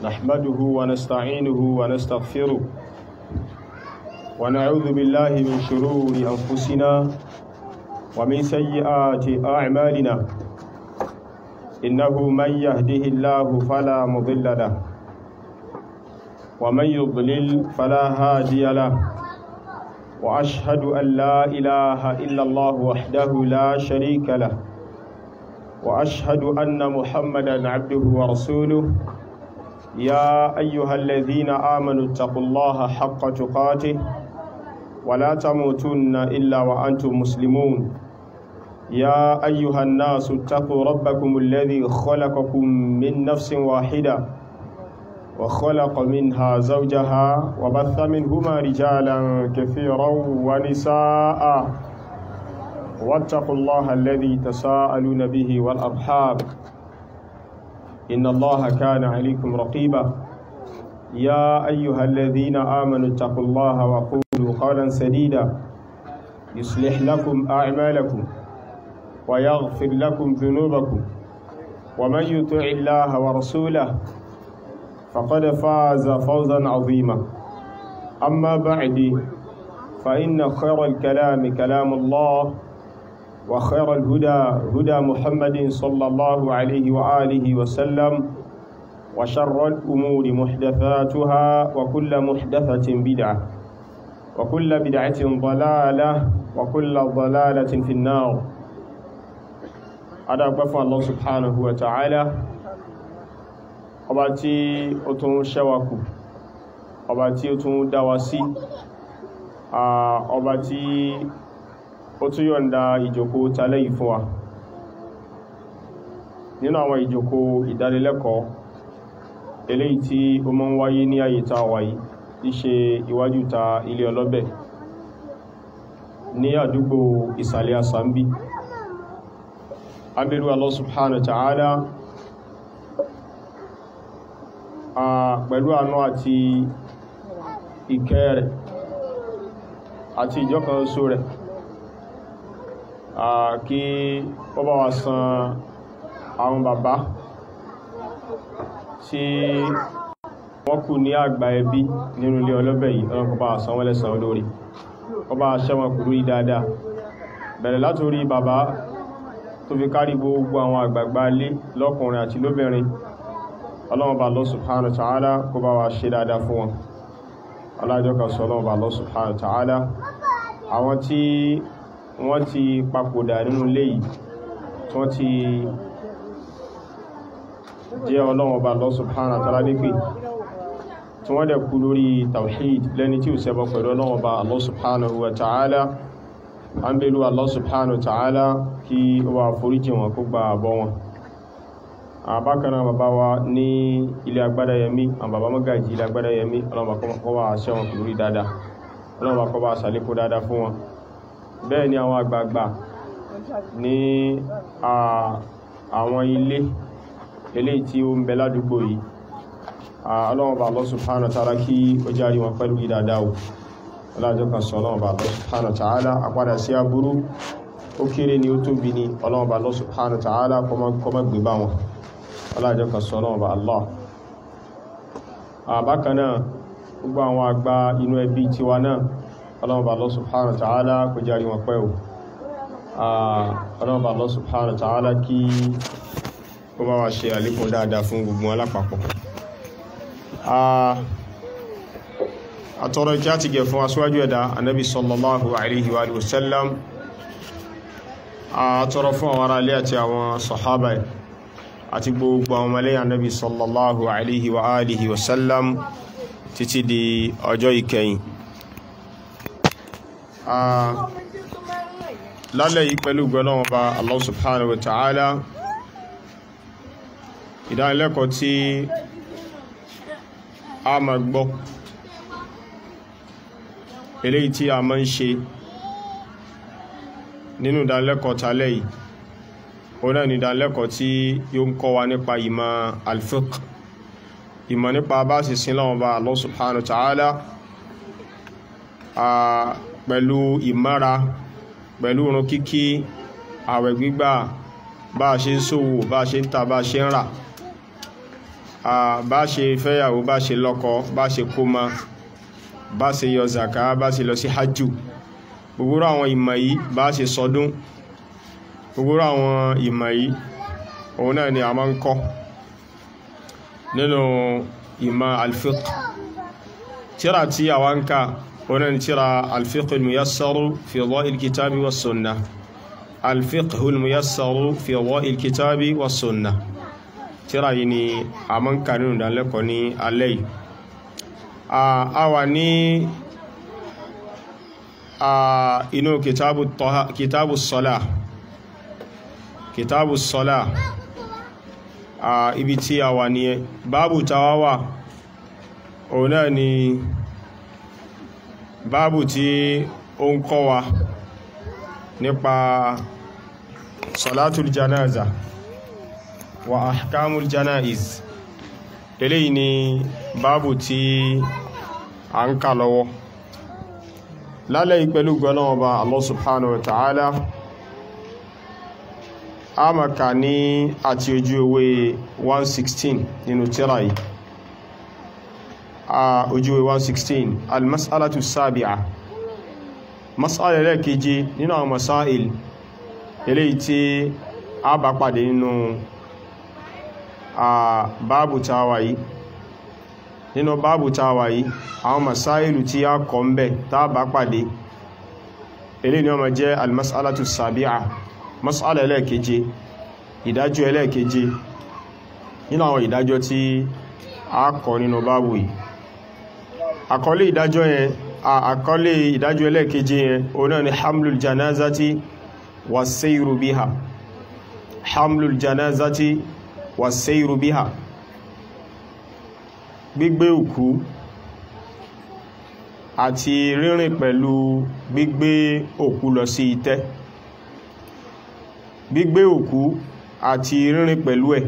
نحمده ونستعينه ونستغفره ونعوذ بالله من شرور أنفسنا ومن سيئات أعمالنا إنه من يهده الله فلا مضل له ومن يضلل فلا هادي له وأشهد أن لا إله إلا الله وحده لا شريك له وأشهد أن محمدا عبده ورسوله يا أيها الذين آمنوا اتقوا الله حق تقاته ولا تموتن إلا وأنتم مسلمون يا أيها الناس اتقوا ربكم الذي خلقكم من نفس واحدة وخلق منها زوجها وبث منهما رجالا كثيرا ونساء واتقوا الله الذي تساءلون به والأرحام إن الله كان عليكم رقيبا يا أيها الذين آمنوا اتقوا الله وقولوا قولا سديدا يصلح لكم أعمالكم ويغفر لكم ذنوبكم ومن يطع الله ورسوله فقد فاز فوزا عظيما أما بعد فإن خير الكلام كلام الله وخير الهدى هدى محمد صلى الله عليه وآله وسلم وشر الأمور محدثاتها وكل محدثة بدعة وكل بدعة ضلالة وكل ضلالة في النار أدعى الله سبحانه وتعالى ọba tí ó tún ṣẹ́wàkù ọba tí ó tún dáwà sí ọba tí ó tún yọ̀nda ìjòkó tálẹ́ yìí fún wa nínú àwọn ìjòkó ìdánilẹ́kọ̀ọ́ eléyìí tí ó mọ́ ń wáyé ní àyè tá a wà yìí tí ṣe iwájú ta ilé ọlọ́bẹ̀ ní àdúgbò ìsàlẹ̀ àsàmbí abẹ́rú Allah subhanahu wa ta'ala pẹ̀lú àánú àti ìkẹ́ rẹ̀ àti ìjọkan oṣù rẹ̀ kí ó bá wa san àwọn bàbá tí wọ́n kù ní àgbà ẹbí nínú ilé ọlọ́bẹ̀ yìí ọ̀nà kó bá wa san wọ́n lẹ́san olórí ó bá ṣẹ́wọ̀n kúrú yìí dáadáa bẹ̀rẹ̀ látorí bàbá tó fi kárí gbogbo àwọn àgbààgbà ilé lọ́kùnrin àti lóbìnrin ọlọ́run bá Allah subhanahu wa ta'ala kó bá wa ṣe dáadáa fún wọn alájọ́ kan sọ ọlọ́run bá Allah subhanahu wa ta'ala àwọn tí wọ́n ti papòdà nínú ilé yìí tí wọ́n ti jẹ́ ọlọ́run bá Allah subhanahu wa ta'ala nípè tí wọ́n dẹ̀ kú lórí tawhid lẹ́ni tí ò ṣẹbọ pẹ̀lú ọlọ́run bá Allah subhanahu wa ta'ala an bèlú Allah subhanahu wa ta'ala kí ó wà foríjì wọn kó gba àbọ̀ wọn àbákaná bàbá wa ní ilé agbádá yẹmí àwọn bàbá mọ́gàjì ilé agbádá yẹmí ọlọ́mà kọ́ wà ṣẹ́wọ̀n kò lórí dáadáa ọlọ́mà kọ́ wà sàlékò dáadáa fún wọn bẹ́ẹ̀ ni àwọn àgbààgbà ní àwọn ilé eléyìí tí ó ń bẹ ládùúgbò yìí ọlọ́mà bá Allah subhanahu wa ta'ala kí ó járí wọn pẹ̀lú dáadáa o ọlọ́jọ́ kan sọ ọlọ́mà bá Allah subhanahu wa ta'ala àpadà sí aburú ó kéré ni ó tóbi ni ọlọ́mà bá Allah subhanahu wa ta'ala kọ́mọ́ gbé bá wọn alájọ́ kan sọ náà bá Allah àbákanáà gbogbo àwọn àgbà inú ẹbí tiwa náà ọlọ́mọba Allah subhanahu wa ta'ala kò járí wọn pẹ́ o ọlọ́mọba Allah subhanahu wa ta'ala kí ó bá wá ṣe àlékún dáadáa fún gbogbo alápapọ̀ àtọrọ ìkí àti gẹ̀ fún aṣíwájú ẹ̀dá anábi sallallahu alaihi wa sallam àtọrọ fún àwọn ará ilé àti àwọn sahaba àti gbogbo àwọn ọmọlẹ́yìn Ànábì sallallahu alaihi wa alihi wa sallam títí di ọjọ́ ìkẹyìn lálẹ́ yìí pẹ̀lú gbọ́lọ́wọ́n bá Allah subhanahu wa ta'ala ìdánilẹ́kọ̀ọ́ tí a máa gbọ́ eléyìí tí a máa ń ṣe nínú ìdánilẹ́kọ̀ọ́ tálẹ́ yìí ọ̀nà ni ìdánilẹ́kọ̀ọ́ tí yóò ń kọ́ wa nípa ìmọ̀ al-fiqh ìmọ̀ nípa bá sì sin lọ́wọ́ bá Allah subhanahu wa ta'ala pẹ̀lú ìmára pẹ̀lú irun kíkí àwẹ̀ gbígbà bá a ṣe ń ṣòwò bá a ṣe ń ta bá a ṣe ń rà bá ṣe fẹ́yàwó bá ṣe lọ́kọ bá ṣe kómọ bá ṣe yọ zaka bá ṣe lọ sí hajjú gbogbo àwọn ìmọ̀ yìí bá ṣe sọdún gbogbo àwọn ìmọ̀ yìí òun náà ni a máa ń kọ́ nínú ìmọ̀ alfiqh tíra tí a wá ń ká òun náà ni tíra alfiqh al-muyassaru fi dha'il kitabi wa sunnah alfiqh al-muyassaru fi dha'il kitabi wa sunnah tíra yìí ni a máa ń ká nínú ìdánilẹ́kọ̀ọ́ ní alẹ́ yìí a wà ní inú kitabu sọ́lá kitabu sọ́lá ibi tí a wà ní ẹ báàbù tàwà wà òun náà ni báàbù tí ó ń kọ́ wa nípa salatul janaza wa ahkamul janaiz eléyìí ni báàbù tí a ń kà lọ́wọ́ lálẹ́ ìpẹ̀lú gbọ́nàwọ́ba Allah subhanahu wa ta'ala a maka ní àti ojú ewé 116 nínú tírà yìí a ojú ewé 116 almas'alatu sabi'a mas'ala lẹ́keje nínú àwọn masáìl eléyìí tí a bá pàdé nínú a báàbù tàwà yìí nínú báàbù tàwà yìí àwọn masáìlù tí a kọ̀ ń bẹ̀ tá bá pàdé eléyìí ni ó máa jẹ́ almas'alatu sabi'a mas'ala ẹlẹ́ẹ̀keje ìdájọ́ ẹlẹ́ẹ̀keje nínú àwọn ìdájọ́ tí a kọ̀ nínú báàbù yìí àkọlé ìdájọ́ yẹn àkọlé ìdájọ́ ẹlẹ́ẹ̀keje yẹn òun náà ni hamlul janazati wa seyru biha hamlul janazati wa seyru biha gbígbé òkú àti rírìn pẹ̀lú gbígbé òkú lọ sí itẹ́ gbígbé òkú àti rírìn pẹ̀lú ẹ̀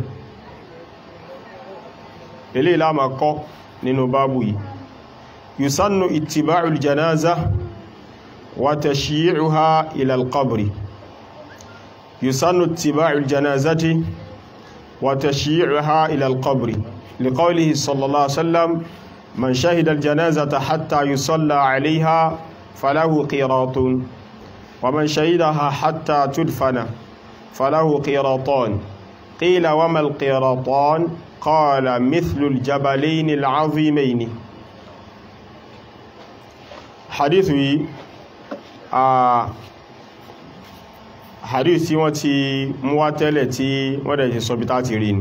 eléyìí la máa kọ́ nínú báàbù yìí yusannu ittiba'ul janaza wa tashyi'uha ila al-qabri yusannu ittiba'ul janazati wa tashyi'uha ila al-qabri liqawlihi sallallahu alaihi wasallam man shahida al-janazata hatta yusalla 'alayha falahu qiratun wa man shahidaha hatta tudfana فله قيراطان قيل وما القيراطان قال مثل الجبلين العظيمين حديث آه hadith tí wọ́n ti mú wá tẹ́lẹ̀ tí wọ́n dẹ̀ ti sọ bí táti rí ni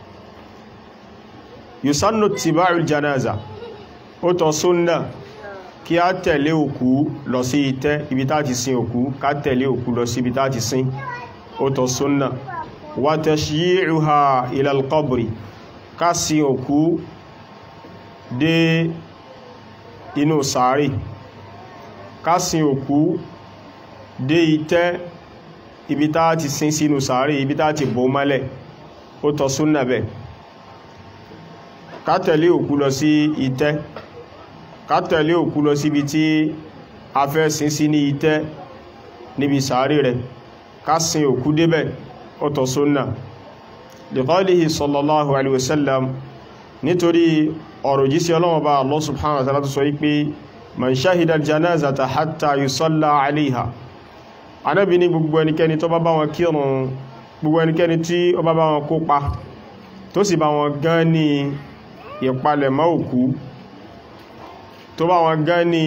yusannu tiba'ul janaza ó tọ́ súnnà kí a tẹ̀lé òkú lọ sí itẹ́ ibi táti sin òkú ká tẹ̀lé òkú lọ sí ibi táti sin ó tọ́ súnnà wa tashyi'uha ila al-qabri ká sin òkú dé inú sàárì ká sin òkú dé itẹ́ ibi tá ti sin sínú sàárì ibi tá ti bò mọ́lẹ̀ ó tọ́ súnnà bẹ̀ ká tẹ̀lé òkú lọ sí itẹ́ ká tẹ̀lé òkú lọ síbi tí a fẹ́ sin sí ní itẹ́ níbi sàárì rẹ̀ ká sin òkú débẹ̀ ó tọ́ súnnà liqalihi sallallahu alaihi wasallam nítorí ọ̀rọ̀ jísí ọlọ́wọ́ bá Allah subhanahu wa ta'ala tó sọ wípé man shahida al-janazata hatta yusalla alaiha anábi ní gbogbo ẹnikẹ́ni tó bá bá wọn kírun gbogbo ẹnikẹ́ni tí ó bá bá wọn kópa tó sì bá wọn gán ní ìpalẹ̀mọ́ òkú tó bá wọn gán ní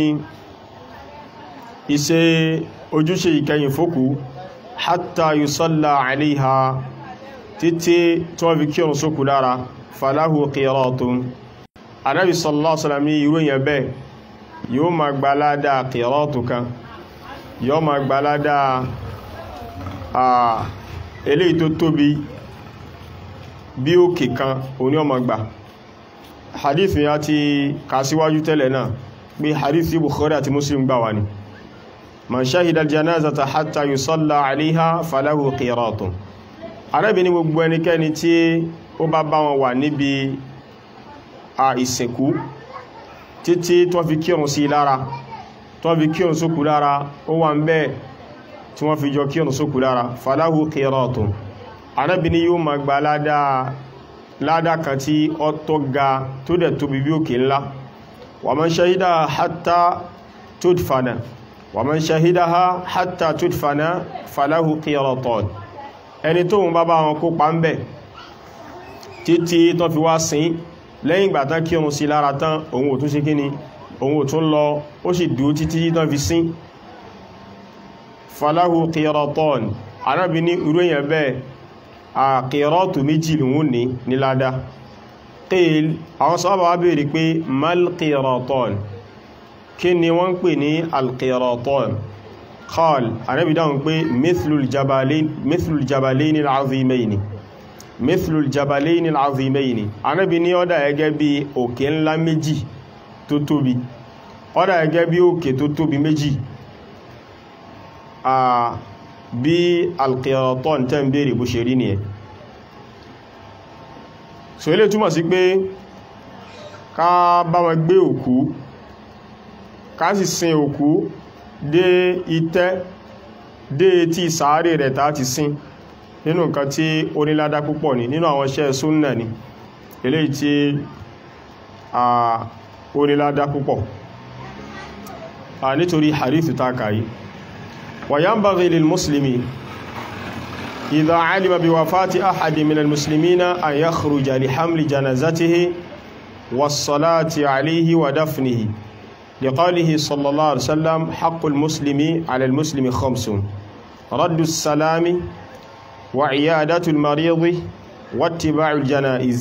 iṣẹ́ ojúṣe ìkẹyìn fókú hatta yusalla alaiha títí tí wọ́n fi kírun sókù lára falahu qiratun anábi sallallahu alaihi wasallam ní irú èyàn bẹ́ẹ̀ yóò ma gbalada qiratu kan yóò ma gbalada eléyìí tó tóbi bí òkè kan òní ọmọ gbà hadith ya ti kà síwájú tẹ́lẹ̀ náà pé hadith tí Bukhari àti Muslim gbà wà ní man shahida al-janazata hatta yusalla alaiha falahu qiratun arábìnrin gbogbo ẹnikẹ́ni tí ó bá bá wọn wà níbi a ìsìnkú títí tó fi kírun sí lára tó fi kírun sókù lára ó wà ń bẹ́ẹ̀ tí wọ́n fi jọ kírun sókù lára falahu qiratun arábìnrin yóò ma gba ládá ládá kan tí ó tó ga tó dẹ̀ tóbi bí òkè ńlá wa man shahidaha hatta tudfana wa man shahidaha hatta tudfana falahu qiratan ẹni tó ń bá bá wọn kópa ń bẹ̀ títí tó fi wá sin lẹ́yìn ìgbà tán kírun sí lára tán òun ò tún ṣe kíni òun ò tún lọ ó sì dúró títí tó fi sin falahu qiratan arábi ní irú èyàn bẹ́ẹ̀ àkìrọ́tù méjì lòun ní ní ládá qil àwọn sọ́bà wá bèèrè pé malqiratan kí ni wọ́n ń pè ní alqiratan qal arábi dáhùn pé mithlul jabalaini al'azimaini mithlul jabalaini al'azimaini arábi ní ọ́dá ẹgẹ́ bí òkè ńlá méjì tó tóbi ọ́dá ẹgẹ́ bí òkè tó tóbi méjì bí alqiratan tẹ́ ń bèèrè bó ṣe rí ní ẹ̀ so ilé túmọ̀ sí pé ká bá wọn gbé òkú ká sì sin òkú dé itẹ́ dé tí sàárè rẹ̀ tá ti sin nínú nǹkan tí ó ní ládá púpọ̀ ní nínú àwọn iṣẹ́ súnnà ni eléyìí tí ó ní ládá púpọ̀ nítorí hadithu ta kàyí وينبغي للمسلم إذا علم بوفاة أحد من المسلمين أن يخرج لحمل جنازته والصلاة عليه ودفنه لقاله صلى الله عليه وسلم حق المسلم على المسلم خمس رد السلام وعيادة المريض واتباع الجنائز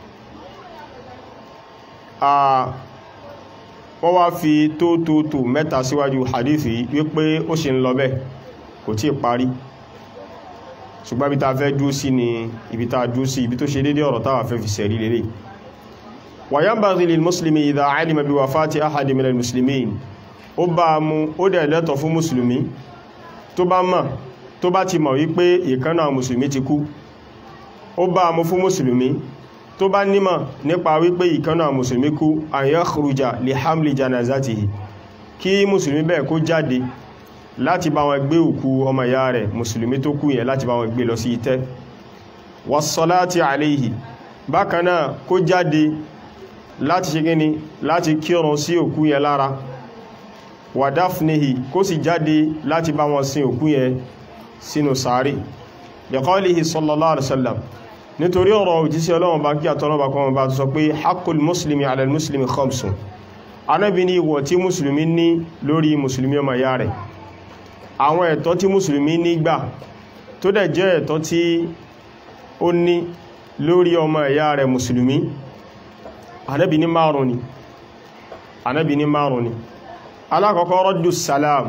آه wọ́n wá fi tó tó tó mẹ́ta síwájú hadithi wípé ó ṣe ń lọ bẹ́ kò tí parí ṣùgbọ́n ibi ta fẹ́ dúó sí ni ibi ta dúó sí ibi tó ṣe dédé ọ̀rọ̀ táwà fẹ́ fi sẹ̀rí lélẹ̀ wa yanbaghi lil muslimi idha alima bi wafati ahadi minal muslimin ó bá mú ó dẹ̀ lẹ́tọ̀ fún musulmi tó bá mọ̀ tó bá ti mọ̀ wípé ìkánná musulmi ti kú ó bá mú fún musulmi tó bá nímọ̀ nípa wípé ìkanná mùsùlùmí kú an yakhruja li hamli janazatihi kí mùsùlùmí bẹ́ẹ̀ kó jáde láti bá wọn gbé òkú ọmọ ìyá rẹ̀ mùsùlùmí tó kú yẹn láti bá wọn gbé lọ sí itẹ́ wassalati alayhi bákanáà kó jáde láti ṣe gíní láti kírun sí òkú yẹn lára wa dafnihi kó sì jáde láti bá wọn sin òkú yẹn sínú sàárì li qawlihi sallallahu alaihi wasallam nítorí ọ̀rọ̀ òjísí ọlọ́run bá kí àtọ́lọ́bà kan bá sọ pé hakul muslimi ala muslimi khamsun anábi ní ìwọ̀ tí musulmi ní lórí musulmi ọmọ ya rẹ̀ àwọn ẹ̀tọ́ tí musulmi ní gbà tó dẹ̀ jẹ́ ẹ̀tọ́ tí ó ní lórí ọmọ ya rẹ̀ musulmi anábi ní márùn ni anábi ní márùn ni alákọ̀ọ́kọ́ rọ́dù salam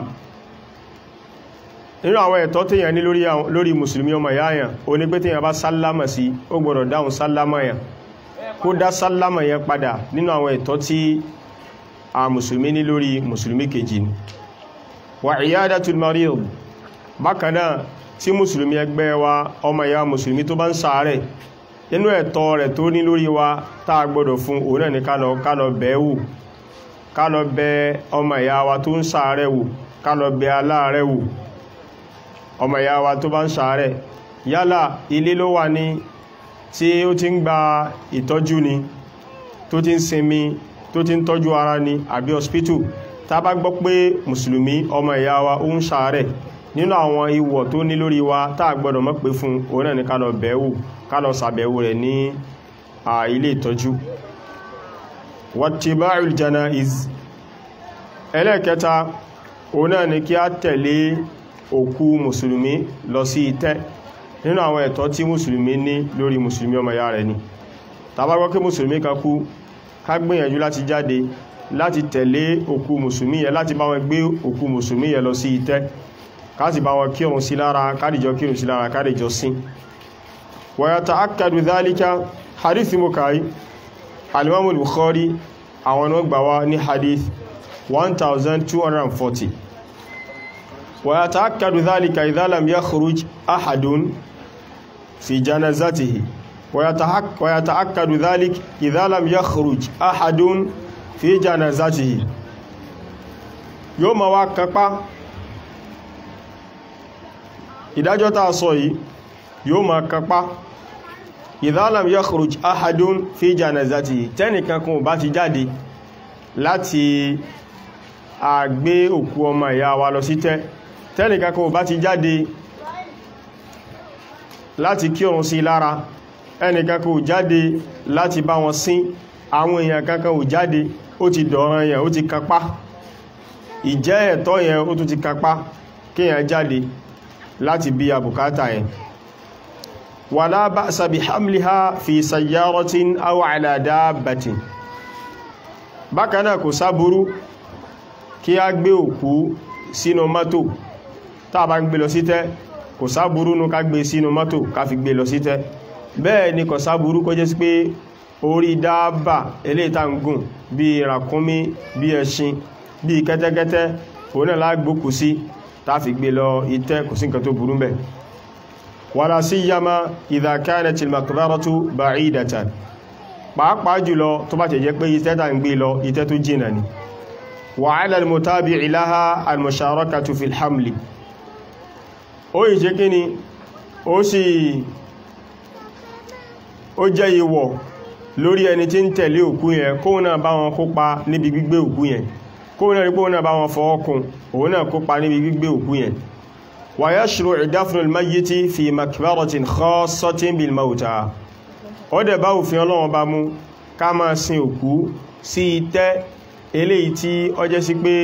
nínú àwọn ẹ̀tọ́ tí yẹn ní lórí musulmi ọmọ yáyàn o ní pé tí yẹn bá sálámà sí ó gbọ́dọ̀ dáhùn sálámà yẹn kó dá sálámà yẹn padà nínú àwọn ẹ̀tọ́ tí a musulmi ní lórí musulmi kejì ni wà iyadatul marid bákanáà tí musulmi ẹgbẹ́ wa ọmọ ya musulmi tó bá ń ṣàárẹ̀ nínú ẹ̀tọ́ rẹ̀ tó ní lórí wa tá a gbọ́dọ̀ fún òun náà ní kálọ bẹ̀ẹ́ wò kálọ bẹ ọmọ ìyá wa tó ń ṣàárẹ̀ wò kálọ bẹ aláàrẹ̀ wò ọmọ ìyá wa tó bá ń ṣàárẹ̀ yálà ilé ló wà ní tí ó ti ń gba ìtọ́jú ni tó ti ń sinmi tó ti ń tọ́jú ara ni àbí hospital tá bá gbọ́ pé mùsùlùmí ọmọ ìyá wa ó ń ṣàárẹ̀ nínú àwọn ìwọ̀ tó ní lórí wa tá a gbọ́dọ̀ mọ́ pé fún òun náà ní ká lọ bẹ̀ẹ́wò ká lọ ṣàbẹ̀wò rẹ̀ ní ilé ìtọ́jú wattiba'ul janaiz ẹlẹ́ẹ̀kẹta òun náà ni kí a tẹ̀lé òkú mùsùlùmí lọ sí itẹ́ nínú àwọn ẹ̀tọ́ tí mùsùlùmí ní lórí mùsùlùmí ọmọ ya rẹ̀ ni tàbá gbọ́ kí mùsùlùmí kan kú ká gbìyànjú láti jáde láti tẹ̀lé òkú mùsùlùmí yẹ láti bá wọn gbé òkú mùsùlùmí yẹ lọ sí itẹ́ ká sì bá wọn kírun sí lára kádìjọ kírun sí lára kádìjọ sín wa yata'akkadu dhalika hadith mukai alimamu bukhari àwọn náà gbà wá ní hadith 1240 wa yata'akkadu dhalika idha lam yakhruj ahadun fi janazatihi wa yata'akkadu dhalika idha lam yakhruj ahadun fi janazatihi yóò ma wá kápá ìdájọ́ tàà sọ yìí yóò ma kápá idha lam yakhruj ahadun fi janazati tẹ́nìkan kan ò bá ti jáde láti àgbé òkú ọmọ ìyá wa lọ sí tẹ́ tẹ́nìkan kan ò bá ti jáde láti kírun sí lára ẹnìkan kan ò jáde láti bá wọn sín àwọn èèyàn kankan ò jáde ó ti dọ̀ràn yẹn ó ti kápá ìjẹ́ ẹ̀tọ́ yẹn ó tún ti kápá kíyàn jáde láti bí abùkátà yẹn wala ba'sa bi hamliha fi sayyaratin aw ala dabbatin bákan náà kò sáburú kí a gbé òkú sínú mọ́tò tá bá ń gbé lọ sí tẹ́ kò sáburú nú ká gbé sínú mọ́tò ká fi gbé lọ sí tẹ́ bẹ́ẹ̀ ni kò sáburú kó jẹ́ sí pé orí dáàbà eléta ń gùn bí ràkúnmí bí ẹṣin bí kẹ́tẹ́kẹ́tẹ́ òun náà lágbókù sí tá fi gbé lọ ìtẹ́ kò sí nǹkan tó burú bẹ́ẹ̀ wala siyama idha kanat al-maqbaratu ba'idatan pàápàá jùlọ tó bá tẹ̀ jẹ́ pé ìtẹ́ tà ń gbé lọ ìtẹ́ tó jìnà ni wa 'ala al-mutabi'i laha al-musharakatu fil hamli ó yìí jẹ́ kíni ó sì ó jẹ́ ìwọ̀ lórí ẹni tí ń tẹ̀lé òkú yẹn kóhun náà bá wọn kópa níbi gbígbé òkú yẹn kóhun náà rí kóhun náà bá wọn fọwọ́kùn òun náà kópa níbi gbígbé òkú yẹn wa yashru'u dafnu al-mayyiti fi makbaratin khassatin bil mawta ó dẹ̀ bá òfin Ọlọ́run bá mú ká máa sin òkú sí itẹ́ eléyìí tí ó jẹ́ sí pé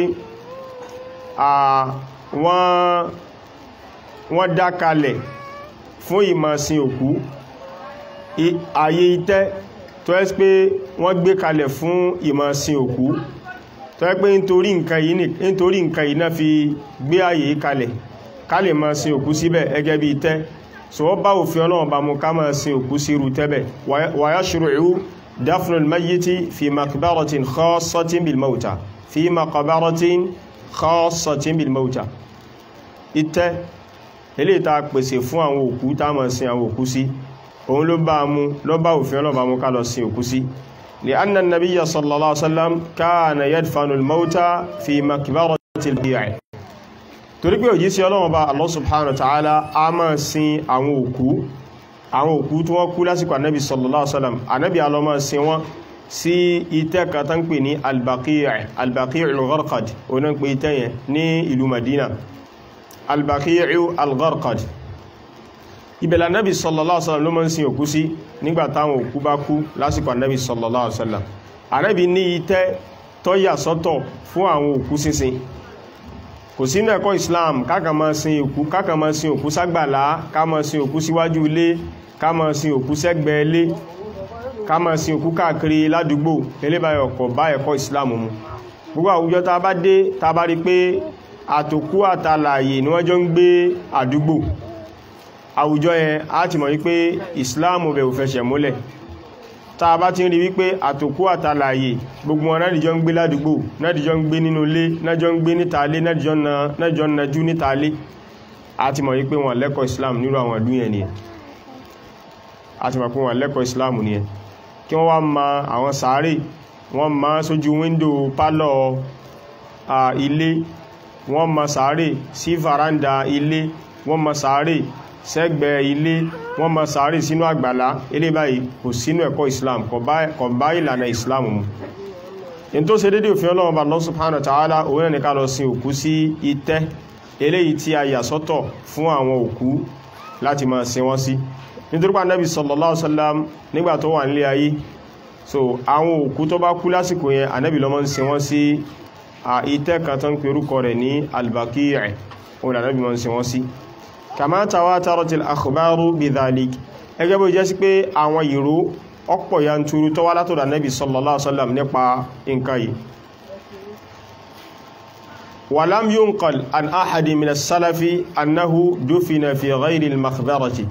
wọ́n dá kalẹ̀ fún ìmọ̀ sin òkú ayé itẹ́ tó ẹ́ pé wọ́n gbé kalẹ̀ fún ìmọ̀ sin òkú tó ẹ́ pé nítorí nǹkan yìí náà fi gbé ayé kalẹ̀ ká lè máa sin òkú síbẹ̀ ẹgẹ́ bí itẹ́ so wọ́n bá òfin Ọlọ́run bá mú ká máa sin òkú sí irú tẹ́bẹ̀ wa yashru'u dafnu al-mayyiti fi maqbaratin khassatin bil mawta fi maqbaratin khassatin bil mawta itẹ́ eléyìí tá pèsè fún àwọn òkú tá máa sin àwọn òkú sí òun ló bá mú ló bá òfin Ọlọ́run bá mú ká lọ sin òkú sí li'anna an-nabiyya sallallahu alaihi wasallam kana yadfanu al-mawta fi maqbarati al-baqi'i torí pé òjí sí Ọlọ́run bá Allah subhanahu wa ta'ala a máa sin àwọn òkú àwọn òkú tí wọ́n kú lásìkò ànábì sallallahu alaihi wasallam ànábì a lọ máa sin wọ́n sí itẹ́ kan tán pè ní al-Baqi' al-Baqi' al-Gharqad oná pé itẹ́ yẹn ní ìlú Madina al-Baqi' al-Gharqad ibẹ̀lẹ̀ ànábì sallallahu alaihi wasallam ló máa ń sin òkú sí nígbà táwọn òkú bá kú lásìkò ànábì sallallahu alaihi wasallam ànábì ní itẹ́ tó yà sọ́tọ̀ fún àwọn òkú sínsìn kò sínú ẹ̀kọ́ Islam káka máa sin òkú káka máa sin òkú ságbàlá ká máa sin òkú síwájú ilé ká máa sin òkú sẹ́gbẹ̀ẹ́ ilé ká máa sin òkú káàkiri ládùúgbò elébáyọ̀ kò bá ẹ̀kọ́ Islam mu gbogbo àwùjọ tá a bá dé tá a bá rí pé àtòkú àtàlàyé ni wọ́n jọ ń gbé àdúgbò àwùjọ yẹn á ti mọ̀ wípé Islam bẹ̀ ò fẹsẹ̀ múlẹ̀ tá a bá ti ń rí wípé àtòkú àtàlàyé gbogbo wọn náàdìjọ́ ń gbé ládùúgbò náàdìjọ́ ń gbé nínú ilé náàjọ́ ń gbé níta ilé náàdìjọ́ ń najú níta ilé a ti mọ̀ wípé wọn lẹ́kọ̀ọ́ Islam nírú àwọn ìlú yẹn nìyẹn a ti mọ̀ pé wọn lẹ́kọ̀ọ́ Islam nìyẹn kí wọ́n wá ma àwọn sàárè wọ́n ma sójú wíńdò pálọ̀ ilé wọ́n ma sàárè sí faranda ilé wọ́n ma sàárè sẹ́gbẹ̀ ilé wọ́n ma sàárì sínú àgbàlá ilé báyìí kò sínú ẹ̀kọ́ Islam kò bá ìlànà Islam mu in tó ṣe dédé òfin Ọlọ́run Allah subhanahu wa ta'ala òun ní ká lọ sin òkú sí itẹ́ eléyìí tí a yà sọ́tọ̀ fún àwọn òkú láti máa sin wọ́n sí nítorí pé Ànábì sallallahu alaihi wasallam nígbà tó wà nílé ayé so àwọn òkú tó bá kú lásìkò yẹn Ànábì ló máa ń sin wọ́n sí itẹ́ kan tó ń pe orúkọ rẹ̀ ní al-Baqi' òun Ànábì máa ń sin wọ́n sí kama tawataratil akhbaru bidhalik ẹgẹ́ bó jẹ́ sí pé àwọn ìró ọ̀pọ̀ yanturu tó wá látọ̀dọ̀ Ànábì sallallahu alaihi wasallam nípa nǹkan yìí walam yunqal an ahadi min as-salafi annahu dufina fi ghayri al-makhbarati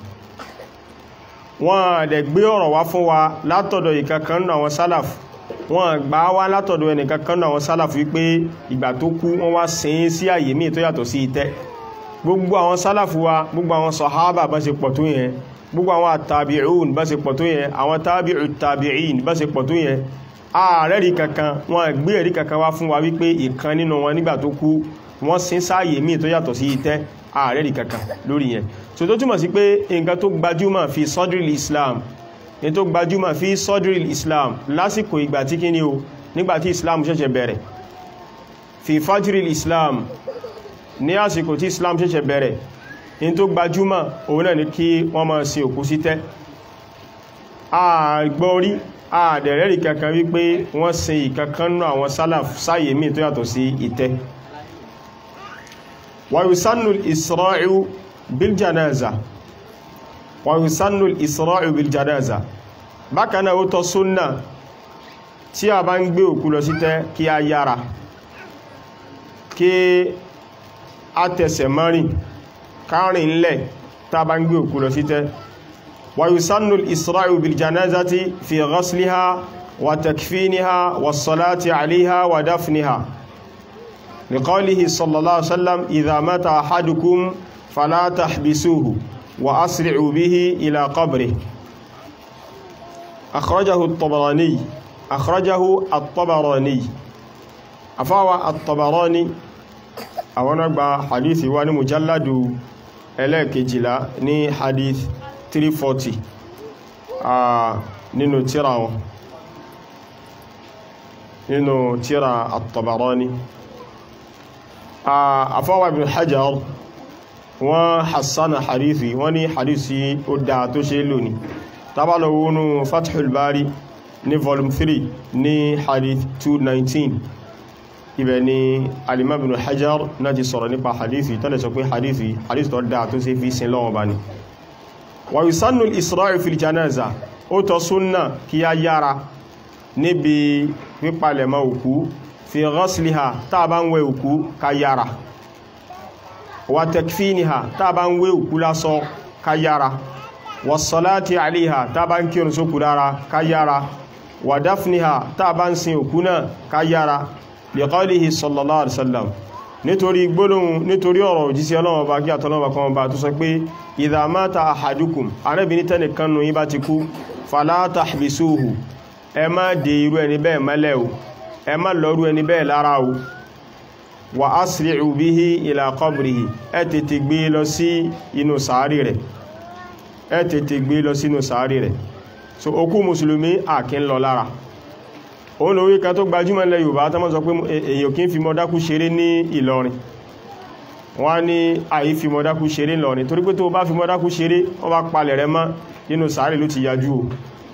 wọ́n dẹ̀ gbé ọ̀rọ̀ wá fún wa látọ̀dọ̀ ìkankan náà àwọn sálàf wọ́n gbà wá látọ̀dọ̀ ẹnìkankan náà àwọn sálàf wípé ìgbà tó kú wọ́n wá sin sí àyè míì tó yàtọ̀ sí itẹ́ gbogbo àwọn sálàfù wa gbogbo àwọn sọ̀hábà bá ṣe pọ̀ tó yẹn gbogbo àwọn àtàbí'ùn bá ṣe pọ̀ tó yẹn àwọn tàbí'ù tàbí'ìn bá ṣe pọ̀ tó yẹn ààrẹ rí kankan wọn gbé ẹ̀rí kankan wá fún wa wípé ìkan nínú wọn nígbà tó kú wọ́n sin sáàyè míì tó yàtọ̀ sí itẹ́ ààrẹ rí kankan lórí yẹn so tó túmọ̀ sí pé nǹkan tó gbajúmọ̀ fi sọ́dúrì Islam ní tó gbajúmọ̀ fi sọ́dúrì islam lásìkò ìgbà tí kí ni o nígbàtí islam ṣẹ̀ṣẹ̀ bẹ̀rẹ̀ fi fajiri islam ní àsìkò tí islam ṣẹ̀ṣẹ̀ bẹ̀rẹ̀ ní tó gbajúmọ̀ òun náà ni kí wọ́n máa sin òkú sí tẹ́ àgbọ́rí àdẹ̀rẹ́rì kankan wípé wọ́n sin ìkankan nú àwọn sálàf sáyè míì tó yàtọ̀ sí ìtẹ́ wàyùsánù ìsra'u biljanaza wàyùsánù ìsra'u biljanaza bákan náà ó tọ́ súnnà tí a bá ń gbé òkú lọ sí tẹ́ kí a yára kí a tẹsẹ̀ mọ́rin kárìn lẹ̀ tá a bá ń gbé òkú lọ sí tẹ́ ويسن الإسراع بالجنازة في غسلها وتكفينها والصلاة عليها ودفنها لقوله صلى الله عليه وسلم إذا مات أحدكم فلا تحبسوه وأسرعوا به إلى قبره أخرجه الطبراني أخرجه الطبراني أفاوى الطبراني أولا حديث وان مجلد إليك جلا ني حديث 340 uh, nínú tíra wọn nínú tíra at-Tabarani afọ́wà ibn Hajar wọ́n hassana hadithi wọ́n ní hadithi ó dá tó ṣe lò ní tábàlọ̀ wọnú Fathul Bari ní volume 3 ní hadith 219 ibẹ̀ ni alimam ibn Hajar náà ti sọ̀rọ̀ nípa hadithi tọ́lẹ̀ sọ pé hadithi hadith tó dá tó ṣe fi sin lọ́wọ́ bá ní wàyùsánù ìsìráì fil janaza ó tọ́ súnnà kí a yára níbi pípalẹ̀mọ́ òkú fi ghasliha tá bá ń wẹ òkú ká yára wà takfiniha tá bá ń wẹ òkú lásọ ká yára wà salati aliha tá bá ń kírun sókú dára ká yára wà dafniha tá bá ń sin òkú náà ká yára li qawlihi sallallahu alaihi wasallam nítorí gbólóhùn nítorí ọ̀rọ̀ òjísí ọlọ́wọ́ bá kí àtọ́lọ́wọ́ kan bá tó sọ pé idha mata ahadukum arẹ́bìnrin tẹ́nìkan nù yín bá ti kú fala tahbisuhu ẹ má dè irú ẹni bẹ́ẹ̀ mẹ́lẹ̀ o ẹ má lọ́rú ẹni bẹ́ẹ̀ lára o wa asri'u bihi ila qabrihi ẹ tètè gbé lọ sí inú sàárì rẹ̀ ẹ tètè gbé lọ sínú sàárì rẹ̀ so òkú mùsùlùmí àkín lọ lára òun lórí kan tó gbajúmọ̀ ilẹ̀ Yorùbá tó mọ́ sọ pé èyàn kí ń fi mọ́dákú ṣeré ní Ìlọrin wọ́n ní àyí fi mọ́dákú ṣeré Ìlọrin torí pé tó bá fi mọ́dákú ṣeré wọ́n bá palẹ̀ rẹ mọ́ nínú sàárì ló ti yájú o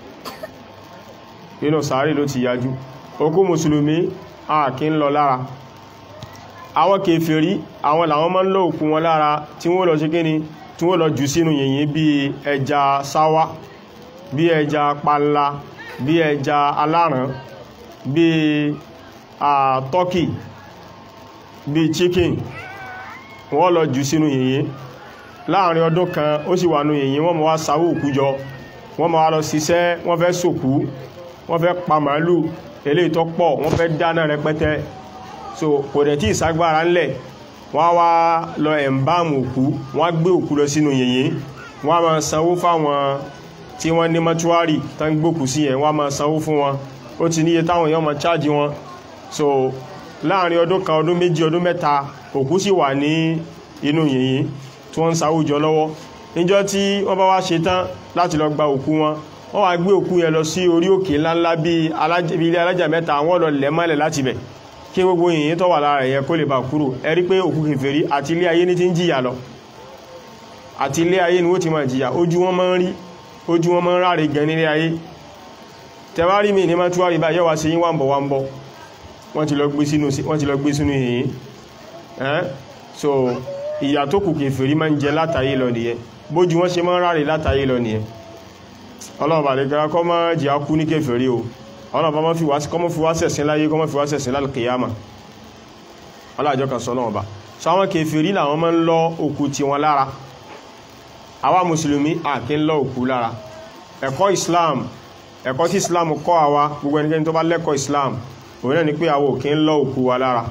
nínú sàárì ló ti yájú òkú mùsùlùmí a kì ń lọ lára àwọn kèfèrí àwọn làwọn máa ń lọ òkú wọn lára tí wọ́n lọ ṣe kíni tí wọ́n lọ jù sínú yìnyín bí ẹja sáwá bí ẹja panla bí ẹja aláràn bí a turkey bí chicken wọ́n lọ jù sínú yìnyín láàrin ọdún kan ó sì wà nú yìnyín wọ́n mọ̀ wá sáwó òkú jọ wọ́n mọ̀ wá lọ ṣiṣẹ́ wọ́n fẹ́ sòkú wọ́n fẹ́ pa màálù eléyìí tó pọ̀ wọ́n fẹ́ dáná rẹpẹtẹ so kò dẹ̀ tí ìsagbára ńlẹ̀ wọ́n wá lọ ẹ̀mbáàmù òkú wọ́n gbé òkú lọ sínú yìnyín wọ́n máa sanwó fáwọn tí wọ́n ní mọ́túárì tán gbókù sí ẹ̀ wọ́n máa sanwó fún wọn ó ti níye táwọn èèyàn máa chájì wọn so láàrin ọdún kan ọdún méjì ọdún mẹ́ta òkú sì wà ní inú yìnyín tí wọ́n ń sáwùjọ lọ́wọ́ níjọ́ tí wọ́n bá wá ṣe tán láti lọ gba òkú wọn wọ́n wá gbé òkú yẹn lọ sí orí òkè ńláńlá bí ilé alájà mẹ́ta àwọn lọ lẹ̀ mọ́lẹ̀ láti bẹ̀ kí gbogbo yìnyín tó wà lára yẹn kó lè bá kúrò ẹ rí pé òkú kèfèrí àti ilé ayé ní ti ń jìyà lọ àti ilé ayé ni wọ́n ti máa jìyà ojú wọn máa ń rí ojú wọn máa ń ráre gan nílé ayé tẹwárí mi ní máa túwárí bá yẹ́wà sí yín wà ń bọ̀ wà ń bọ̀ wọ́n ti lọ gbé sínú yìnyín so ìyà tó kù kèfèrí máa ń jẹ látàyé lọ nìyẹn bójú wọ́n ṣe máa ń ráre látàyé lọ nìyẹn ọlọ́ọ̀bà lè gara kọ́ máa jẹ́ akú ní kèfèrí o ọlọ́ọ̀bà máa fi wá sẹ̀sìn láyé kọ́ máa fi wá sẹ̀sìn lálùkìyàmà ọlọ́àjọ́ kan sọ náà bá so àwọn kèfèrí làwọn máa ń lọ òkú ti wọn lára àwa mùsùlùmí à kí ń lọ òkú lára ẹ̀kọ́ Islam ẹ̀kọ́ tí Islam kọ́ àwa gbogbo ẹnikẹ́ni tó bá lẹ́kọ̀ọ́ Islam òun náà ni pé àwa ò kí ń lọ òkú wa lára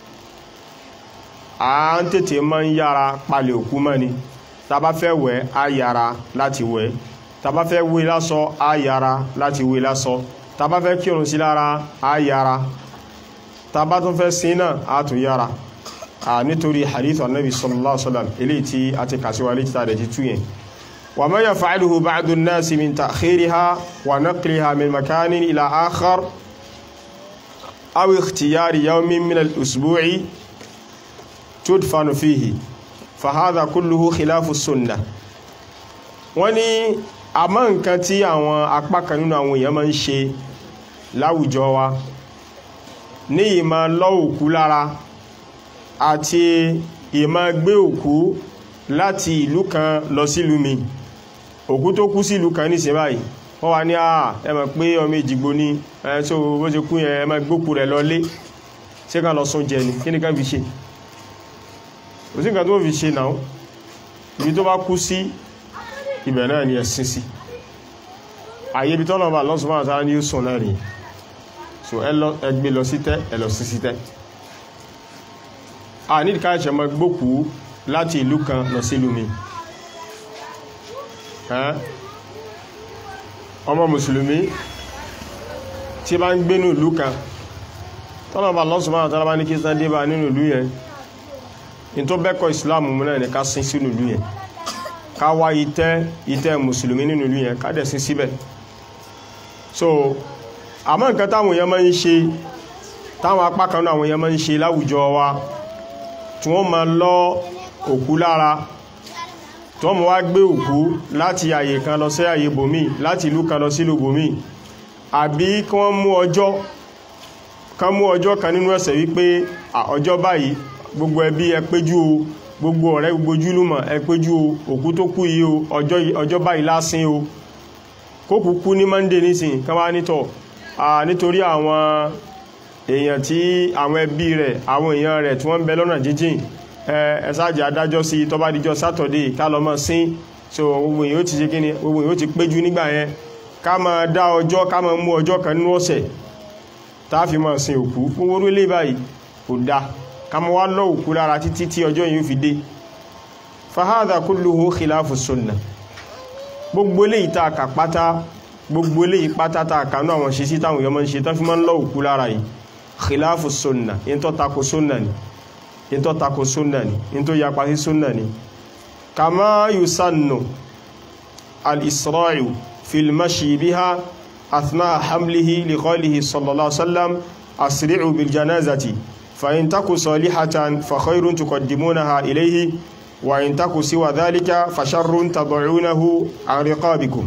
à ń tètè máa ń yára palẹ̀ òkú mọ́ ni tá bá fẹ́ wẹ̀ á yára láti wẹ̀ tàbá fẹ́ wé lásọ á yára láti wé lásọ tàbá fẹ́ kírun sí lára á yára tàbá tún fẹ́ sin náà á tún yára à nítorí hadith annabi sallallahu alaihi wasallam eléyìí tí a ti kàsíwá létí tàdẹ̀ ti tú yẹn wa ma yaf'aluhu ba'du an-nasi min ta'khiriha wa naqliha min makanin ila akhar aw ikhtiyari yawmin min al-usbu'i tudfanu fihi fa hadha kulluhu khilafu sunnah wọ́n ní àmọ́ nǹkan tí àwọn apá kan nínú àwọn èèyàn máa ń ṣe láwùjọ wa ní ìmá lọ òkú lára àti ìmá gbé òkú láti ìlú kan lọ sílùú mi òkú tó kú sí ìlú kan ní ṣe báyìí wọ́n wá ní àà ẹ mọ̀ pé ọmọ ìjìgbò ní ẹ̀ tó bó ṣe kú yẹn ẹ máa gbókù rẹ̀ lọlé ṣé ká lọ sún jẹ ni kí ni ká fi ṣe kò sí nǹkan tó fi ṣe náà ibi tó bá kú sí ibẹ̀ náà ni ẹ̀sìn sí àyè ibi tọ́lọ̀ bá lọ́sùn máa tàà ní ó sùn náà rí so ẹgbẹ́ lọ sí tẹ́ ẹ lọ sí sí tẹ́ a ní ìdíká ẹ̀ṣẹ̀ mọ́ gbókú láti ìlú kan lọ sí ìlú mi ọmọ mùsùlùmí tí bá ń gbé ní ìlú kan tọ́lọ̀ bá lọ́sùn máa tàà bá ní kí sán dé bá nínú ìlú yẹn in tó bẹ́kọ̀ ìsìláàmù mú náà ní ká sin sínú ìlú yẹn ká wá ìtẹ́ ìtẹ́ mùsùlùmí nínú ìlú yẹn ká dẹ̀ sí síbẹ̀ so àmọ́ nǹkan táwọn èèyàn máa ń ṣe táwọn apá kan náà àwọn èèyàn máa ń ṣe láwùjọ wa tí wọ́n máa lọ òkú lára tí wọ́n máa wá gbé òkú láti àyè kan lọ sí àyè bòmí láti ìlú kan lọ sí ìlú bòmí àbí kí wọ́n mú ọjọ́ kan mú ọjọ́ kan nínú ẹ̀sẹ̀ wípé ọjọ́ báyìí gbogbo ẹbí ẹ péjú o gbogbo ọ̀rẹ́ gbogbo ojúlùmọ̀ ẹ péjú o òkú tó kú yìí o ọjọ́ báyìí lásìn o kókù kú ní monday nísìn kan wá nítọ̀ nítorí àwọn èèyàn tí àwọn ẹbí rẹ̀ àwọn èèyàn rẹ̀ tí wọ́n ń bẹ lọ́nà jíjìn ẹ̀sáàjì adájọ́ sí tó bá díjọ́ saturday ká lọ mọ́ sín so gbogbo èèyàn ó ti ṣe kíni gbogbo èèyàn ó ti péjú nígbà yẹn ká máa dá ọjọ́ ká máa mú ọjọ́ kan nínú ọ̀sẹ̀ tá a fi máa sin òkú fún orú ilé báyìí kò dáa kama wá lọ òkú lára títí tí ọjọ́ yìí fi dé fahadha kulluhu khilafu sunna gbogbo ilé ìta àkà pátá gbogbo ilé ìpátá ta àkà náà àwọn ṣe sí táwọn èèyàn máa ń ṣe tán fi máa ń lọ òkú lára yìí khilafu sunna in tó tako sunna ni in tó tako sunna ni in tó yapa sí sunna ni kama yusannu al-isra'u fil mashi biha athna hamlihi li qawlihi sallallahu alaihi wasallam asri'u bil janazati فإن تكو صالحة فخير تقدمونها إليه وإن تكو سوى ذلك فشر تضعونه عن رقابكم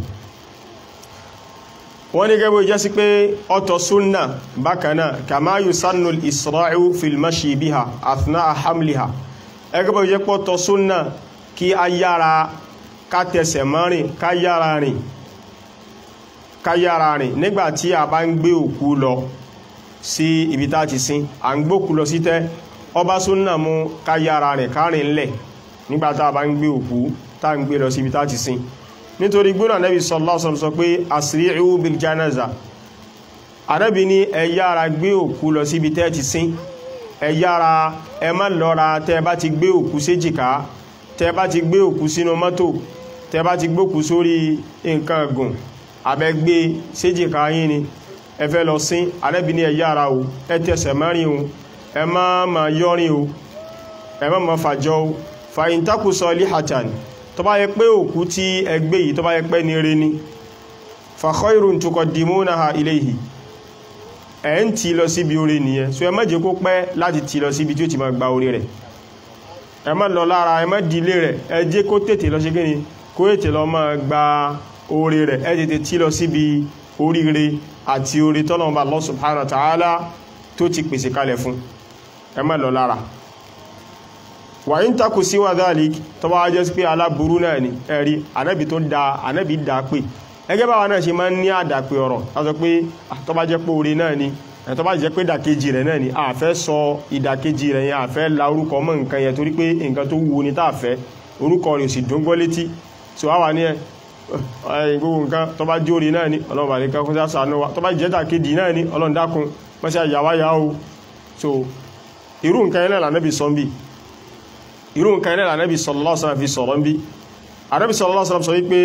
wọ́n ní gẹ́gbẹ́ jẹ́ sí pé ọ̀tọ̀ súnnà bákanáà kama yusannu al-isra'u fil mashi biha athna'a hamliha ẹgbẹ́ jẹ́ pọ́ tọ̀ súnnà kí a yára ká tẹsẹ̀ mọ́rin ká yára rìn ká yára rìn nígbàtí a bá ń gbé òkú lọ sí ibi tá ti sin à ń gbókù lọ sí tẹ́ ọba súnnà mú ká yára rìn kárin lẹ̀ nígbàtá bá ń gbé òkú tá ń gbé lọ sí ibi tá ti sin nítorí gbónà Nabi sallallahu alaihi wasallam sọ pé asri'u bil janaza Ànábì ní ẹ yára gbé òkú lọ sí ibi tẹ́ ti sin ẹ yára ẹ má lọ́ra tẹ́ bá ti gbé òkú séjìká tẹ́ bá ti gbé òkú sínú mọ́tò tẹ́ bá ti gbókú sórí nǹkan gùn abẹ́gbé séjìká yín ni ẹ fẹ́ lọ sín Ànábì ní ẹ yára o ẹ tẹsẹ̀ mẹ́rin o ẹ má ma yọrin o ẹ má ma fàjọ o fàyín takù salihatan tó bá yẹ pé òkú tí ẹ gbé yìí tó bá yẹ pé ní rí ní fa khairun tuqaddimunaha ilayhi ẹ̀ ń tí lọ síbi orí nìyẹn so ẹ má jẹ́ kó pẹ́ láti tí lọ síbi tí ó ti ma gba orí rẹ̀ ẹ má lọ lára ẹ má dílé rẹ̀ ẹ jẹ́ kó tètè lọ ṣe gíní kó tètè lọ má gba orí rẹ̀ ẹ tètè tí lọ síbi oríire àti orí tọ́lọ̀mọba Allah subhanahu wa ta'ala tó ti pèsè kalẹ̀ fún ẹ má lọ lára wà ń takù sí wà dhalik tó bá jẹ́ sí pé aláburú náà ni ẹ̀rí anábì tó da anábì dá pé ẹgẹ́ báwa náà ṣe máa ń ní àdàpè ọ̀rọ̀ látọ pé tó bá jẹ́ pé orí náà ni tó bá jẹ́ pé ìdàkejì rẹ̀ náà ni a fẹ́ sọ ìdàkejì rẹ̀ yẹn a fẹ́ la orúkọ mọ́ nǹkan yẹn torí pé nǹkan tó wù ní tá fẹ́ orúkọ rẹ̀ sì dùn létí so wá wà ní ẹ gbogbo nǹkan tó bá jórí náà ni ọlọ́run bá nìkan kún sánú wa tó bá jẹ́ta kejì náà ni ọlọ́run dákun mọ́sí àyàwáyá o so irú nǹkan ilẹ̀ lànàbì sọ bí irú nǹkan ilẹ̀ lànàbì sallallahu alaihi wasallam fi sọ̀rọ̀ bí ànàbì sallallahu alaihi wasallam sọ wípé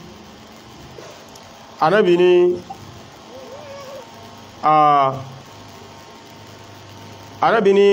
ànàbì ní ànàbì ní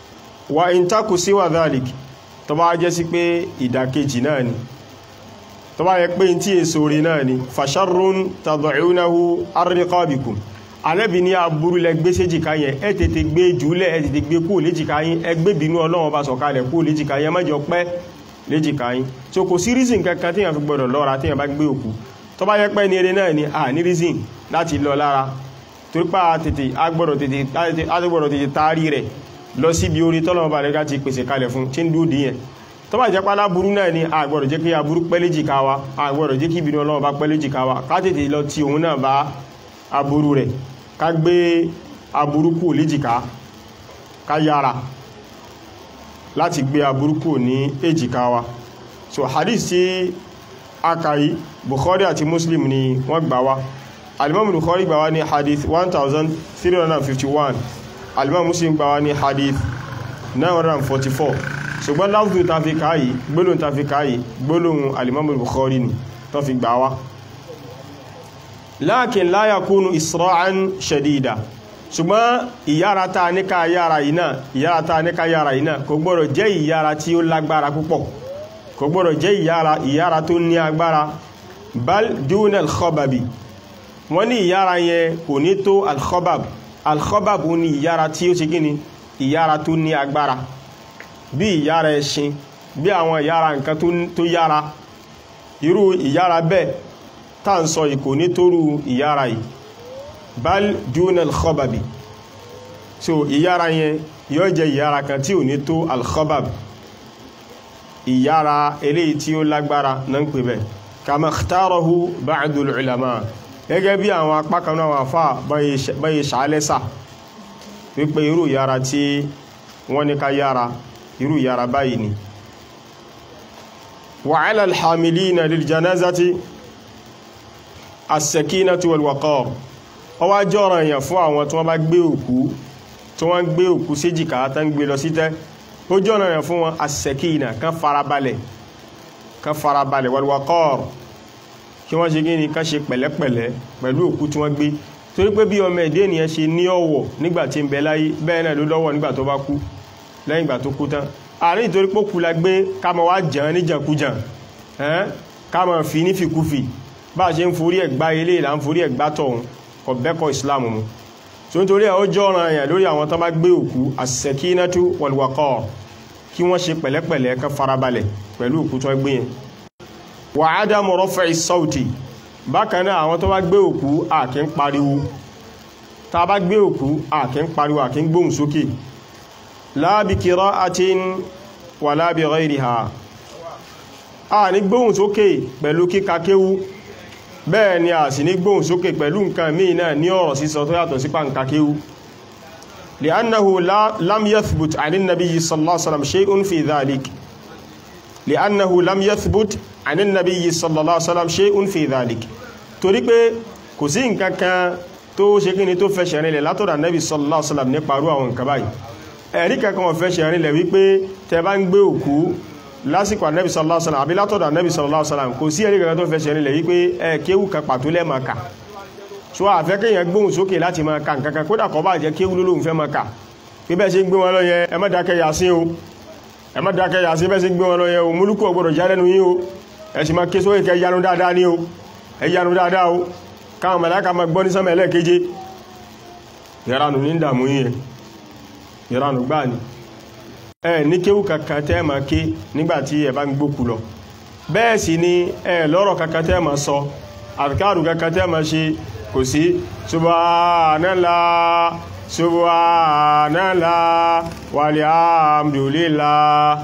wa in taku siwa dhalik tó bá jẹ́ sí pé ìdàkejì náà ni tó bá yẹ pé tí èso rí náà ni fasharrun tad'unahu arriqabikum alẹ́bí ní aburú lẹ gbé séjìká yẹn ẹ tètè gbé jùlẹ̀ ẹ tètè gbé kúrò léjìká yín ẹ gbé bínú ọlọ́run bá sọ̀kalẹ̀ kúrò léjìká yẹn mẹ́jọ pẹ́ léjìká yín so kò sí reason kankan tí yẹn fi gbọdọ̀ lọ́ra tí yẹn bá gbé òkú tó bá yẹ pé ní eré náà ni a ní reason láti lọ lára torípa tètè agbọ́dọ̀ tètè agbọ́dọ̀ tètè taari rẹ̀ lọ síbi orí tọ́lọ́mọ bá rẹ̀ ti pèsè kalẹ̀ fún tí ń dúró dìyẹn tó bá jẹ́ pálá burú náà ni agbọ́dọ̀ jẹ́ kí aburú pẹ́lẹ́ jìká wa agbọ́dọ̀ jẹ́ kí ìbínú ọlọ́run bá pẹ́lẹ́ jìká wa ká tètè lọ ti òun náà bá aburú rẹ̀ ká gbé aburú kù léjìká ká yára láti gbé aburú kù ní èjìká wa so hadith tí akayi Bukhari àti Muslim ni wọ́n gbà wá alimam Bukhari gbà wá ní hadith 1351 alimam Muslim gbà wá ní hadith 944 ṣùgbọ́n láwùdó ta fi káyì gbólóhùn ta fi káyì gbólóhùn alimam Bukhari ni tó fi gbà wá lákin la yakunu isra'an shadida ṣùgbọ́n ìyára ta ní ká yára yìí náà ìyára ta ní ká yára yìí náà kò gbọ́dọ̀ jẹ́ ìyára tí ó lágbára púpọ̀ kò gbọ́dọ̀ jẹ́ ìyára ìyára tó ní agbára bal duna al-khababi wọ́n ní ìyára yẹn kò ní tó al-khabab al-khabab ní ìyára tí ó ṣe gíní ìyára tó ní agbára bí ìyára ẹṣin bí àwọn ìyára nǹkan tó yára irú ìyára bẹ́ẹ̀ tá ń sọ ìkò ní tóru ìyára yìí bal duna al-khababi so ìyára yẹn yóò jẹ́ ìyára kan tí ò ní tó al-khabab ìyára eléyìí tí ó lágbára náà ń pè bẹ́ kama ikhtarahu ba'dul ulama gẹ́gẹ́ bí àwọn apákanú àwọn afá báyé ṣàálẹ́sà wípé irú ìyára tí wọ́n ní ká yára irú ìyára báyìí ni wa 'ala al-hamilina lil janazati as-sakinatu wal waqar ó wá jọ́ràn èèyàn fún àwọn tí wọ́n bá gbé òkú tí wọ́n gbé òkú séjìká tán gbé lọ sí tẹ́ ó jọ́nà rẹ̀ fún wọn as-sakina kan farabalẹ̀ kan farabalẹ̀ wal-waqar kí wọ́n ṣe gíní kan ṣe pẹ̀lẹ́pẹ̀lẹ́ pẹ̀lú òkú tí wọ́n gbé torí pé bí ọmọ ẹ̀dẹ́ ènìyàn ṣe ní ọ̀wọ̀ nígbà tí ń bẹ láyé bẹ́ẹ̀ náà ló lọ́wọ́ nígbà tó bá kú lẹ́yìn ìgbà tó kú tán àárín ìtorí pé kú la gbé ká máa wá jàn ní jànkújàn ká máa fi ní fìkúfì bá a ṣe ń forí ẹ̀gbá ilé ìlà ń forí ẹ̀gbá tọ̀hún kò bẹ́kọ̀ ìsìláàmù mu so nítorí ẹ̀ ó jọ́ràn èèyàn lórí àwọn tó bá gbé òkú as-sakinatu wal-waqar kí wọ́n ṣe pẹ̀lẹ́pẹ̀lẹ́ kan farabalẹ̀ pẹ̀lú òkú tó gbé yẹn wa adamu raf'i sawti bákan náà àwọn tó bá gbé òkú àkí ń pariwo tá bá gbé òkú àkí ń pariwo àkí ń gbóhùn sókè la bi qira'atin wala bi ghayriha a ní gbóhùn sókè pẹ̀lú kíka kéwú bẹ́ẹ̀ ni a sì ní gbóhùn sókè pẹ̀lú nǹkan míì náà ní ọ̀rọ̀ sísọ tó yàtọ̀ sí pàǹkà kéwú لأنه لا لم يثبت عن النبي صلى الله عليه وسلم شيء في ذلك لأنه لم يثبت عن النبي صلى الله عليه وسلم شيء في ذلك torí pé kò sí nǹkan kan tó ṣe kí ni tó fẹsẹ̀ rinlẹ̀ látọ̀dọ̀ Nabi sallallahu alaihi wasallam nípa irú àwọn nǹkan báyìí ẹ̀rí kankan wọ́n fẹsẹ̀ rinlẹ̀ wípé tẹ bá ń gbé òkú lásìkò Nabi sallallahu alaihi wasallam àbí látọ̀dọ̀ Nabi sallallahu alaihi wasallam kò sí ẹ̀rí kankan tó fẹsẹ̀ rinlẹ̀ wípé ẹ kéwù kan pàtó lẹ́ẹ̀ma kà so àfẹ́ kéèyàn gbóhùn sókè láti máa ka nǹkan kan kódà kọ́ bá jẹ́ kéwú lólóhùn fẹ́ máa kà pé bẹ́ẹ̀ ṣe ń gbé wọn lọ yẹn ẹ má dákẹ́ Yásín o ẹ má dákẹ́ Yásín bẹ́ẹ̀ ṣe ń gbé wọn lọ yẹn o múlùkù ọgbọ́dọ̀ já lẹ́nu yín o ẹ sì máa ké sókè kẹ́ yanu dáadáa ní o ẹ yanu dáadáa o káwọn màláíkà máa gbọ́ ní sánmà ẹlẹ́ẹ̀keje ìranù ní dààmú yẹn ìranù gbáà ni ẹ ní kéwú kankan tẹ́ máa ké nígbà tí ẹ bá ń gbókù lọ bẹ́ẹ̀ sì ni ẹ lọ́rọ̀ kankan tẹ́ máa sọ àfikàrù kankan tẹ́ máa ṣe kò sí subhanallah subhanallah walhamdulillah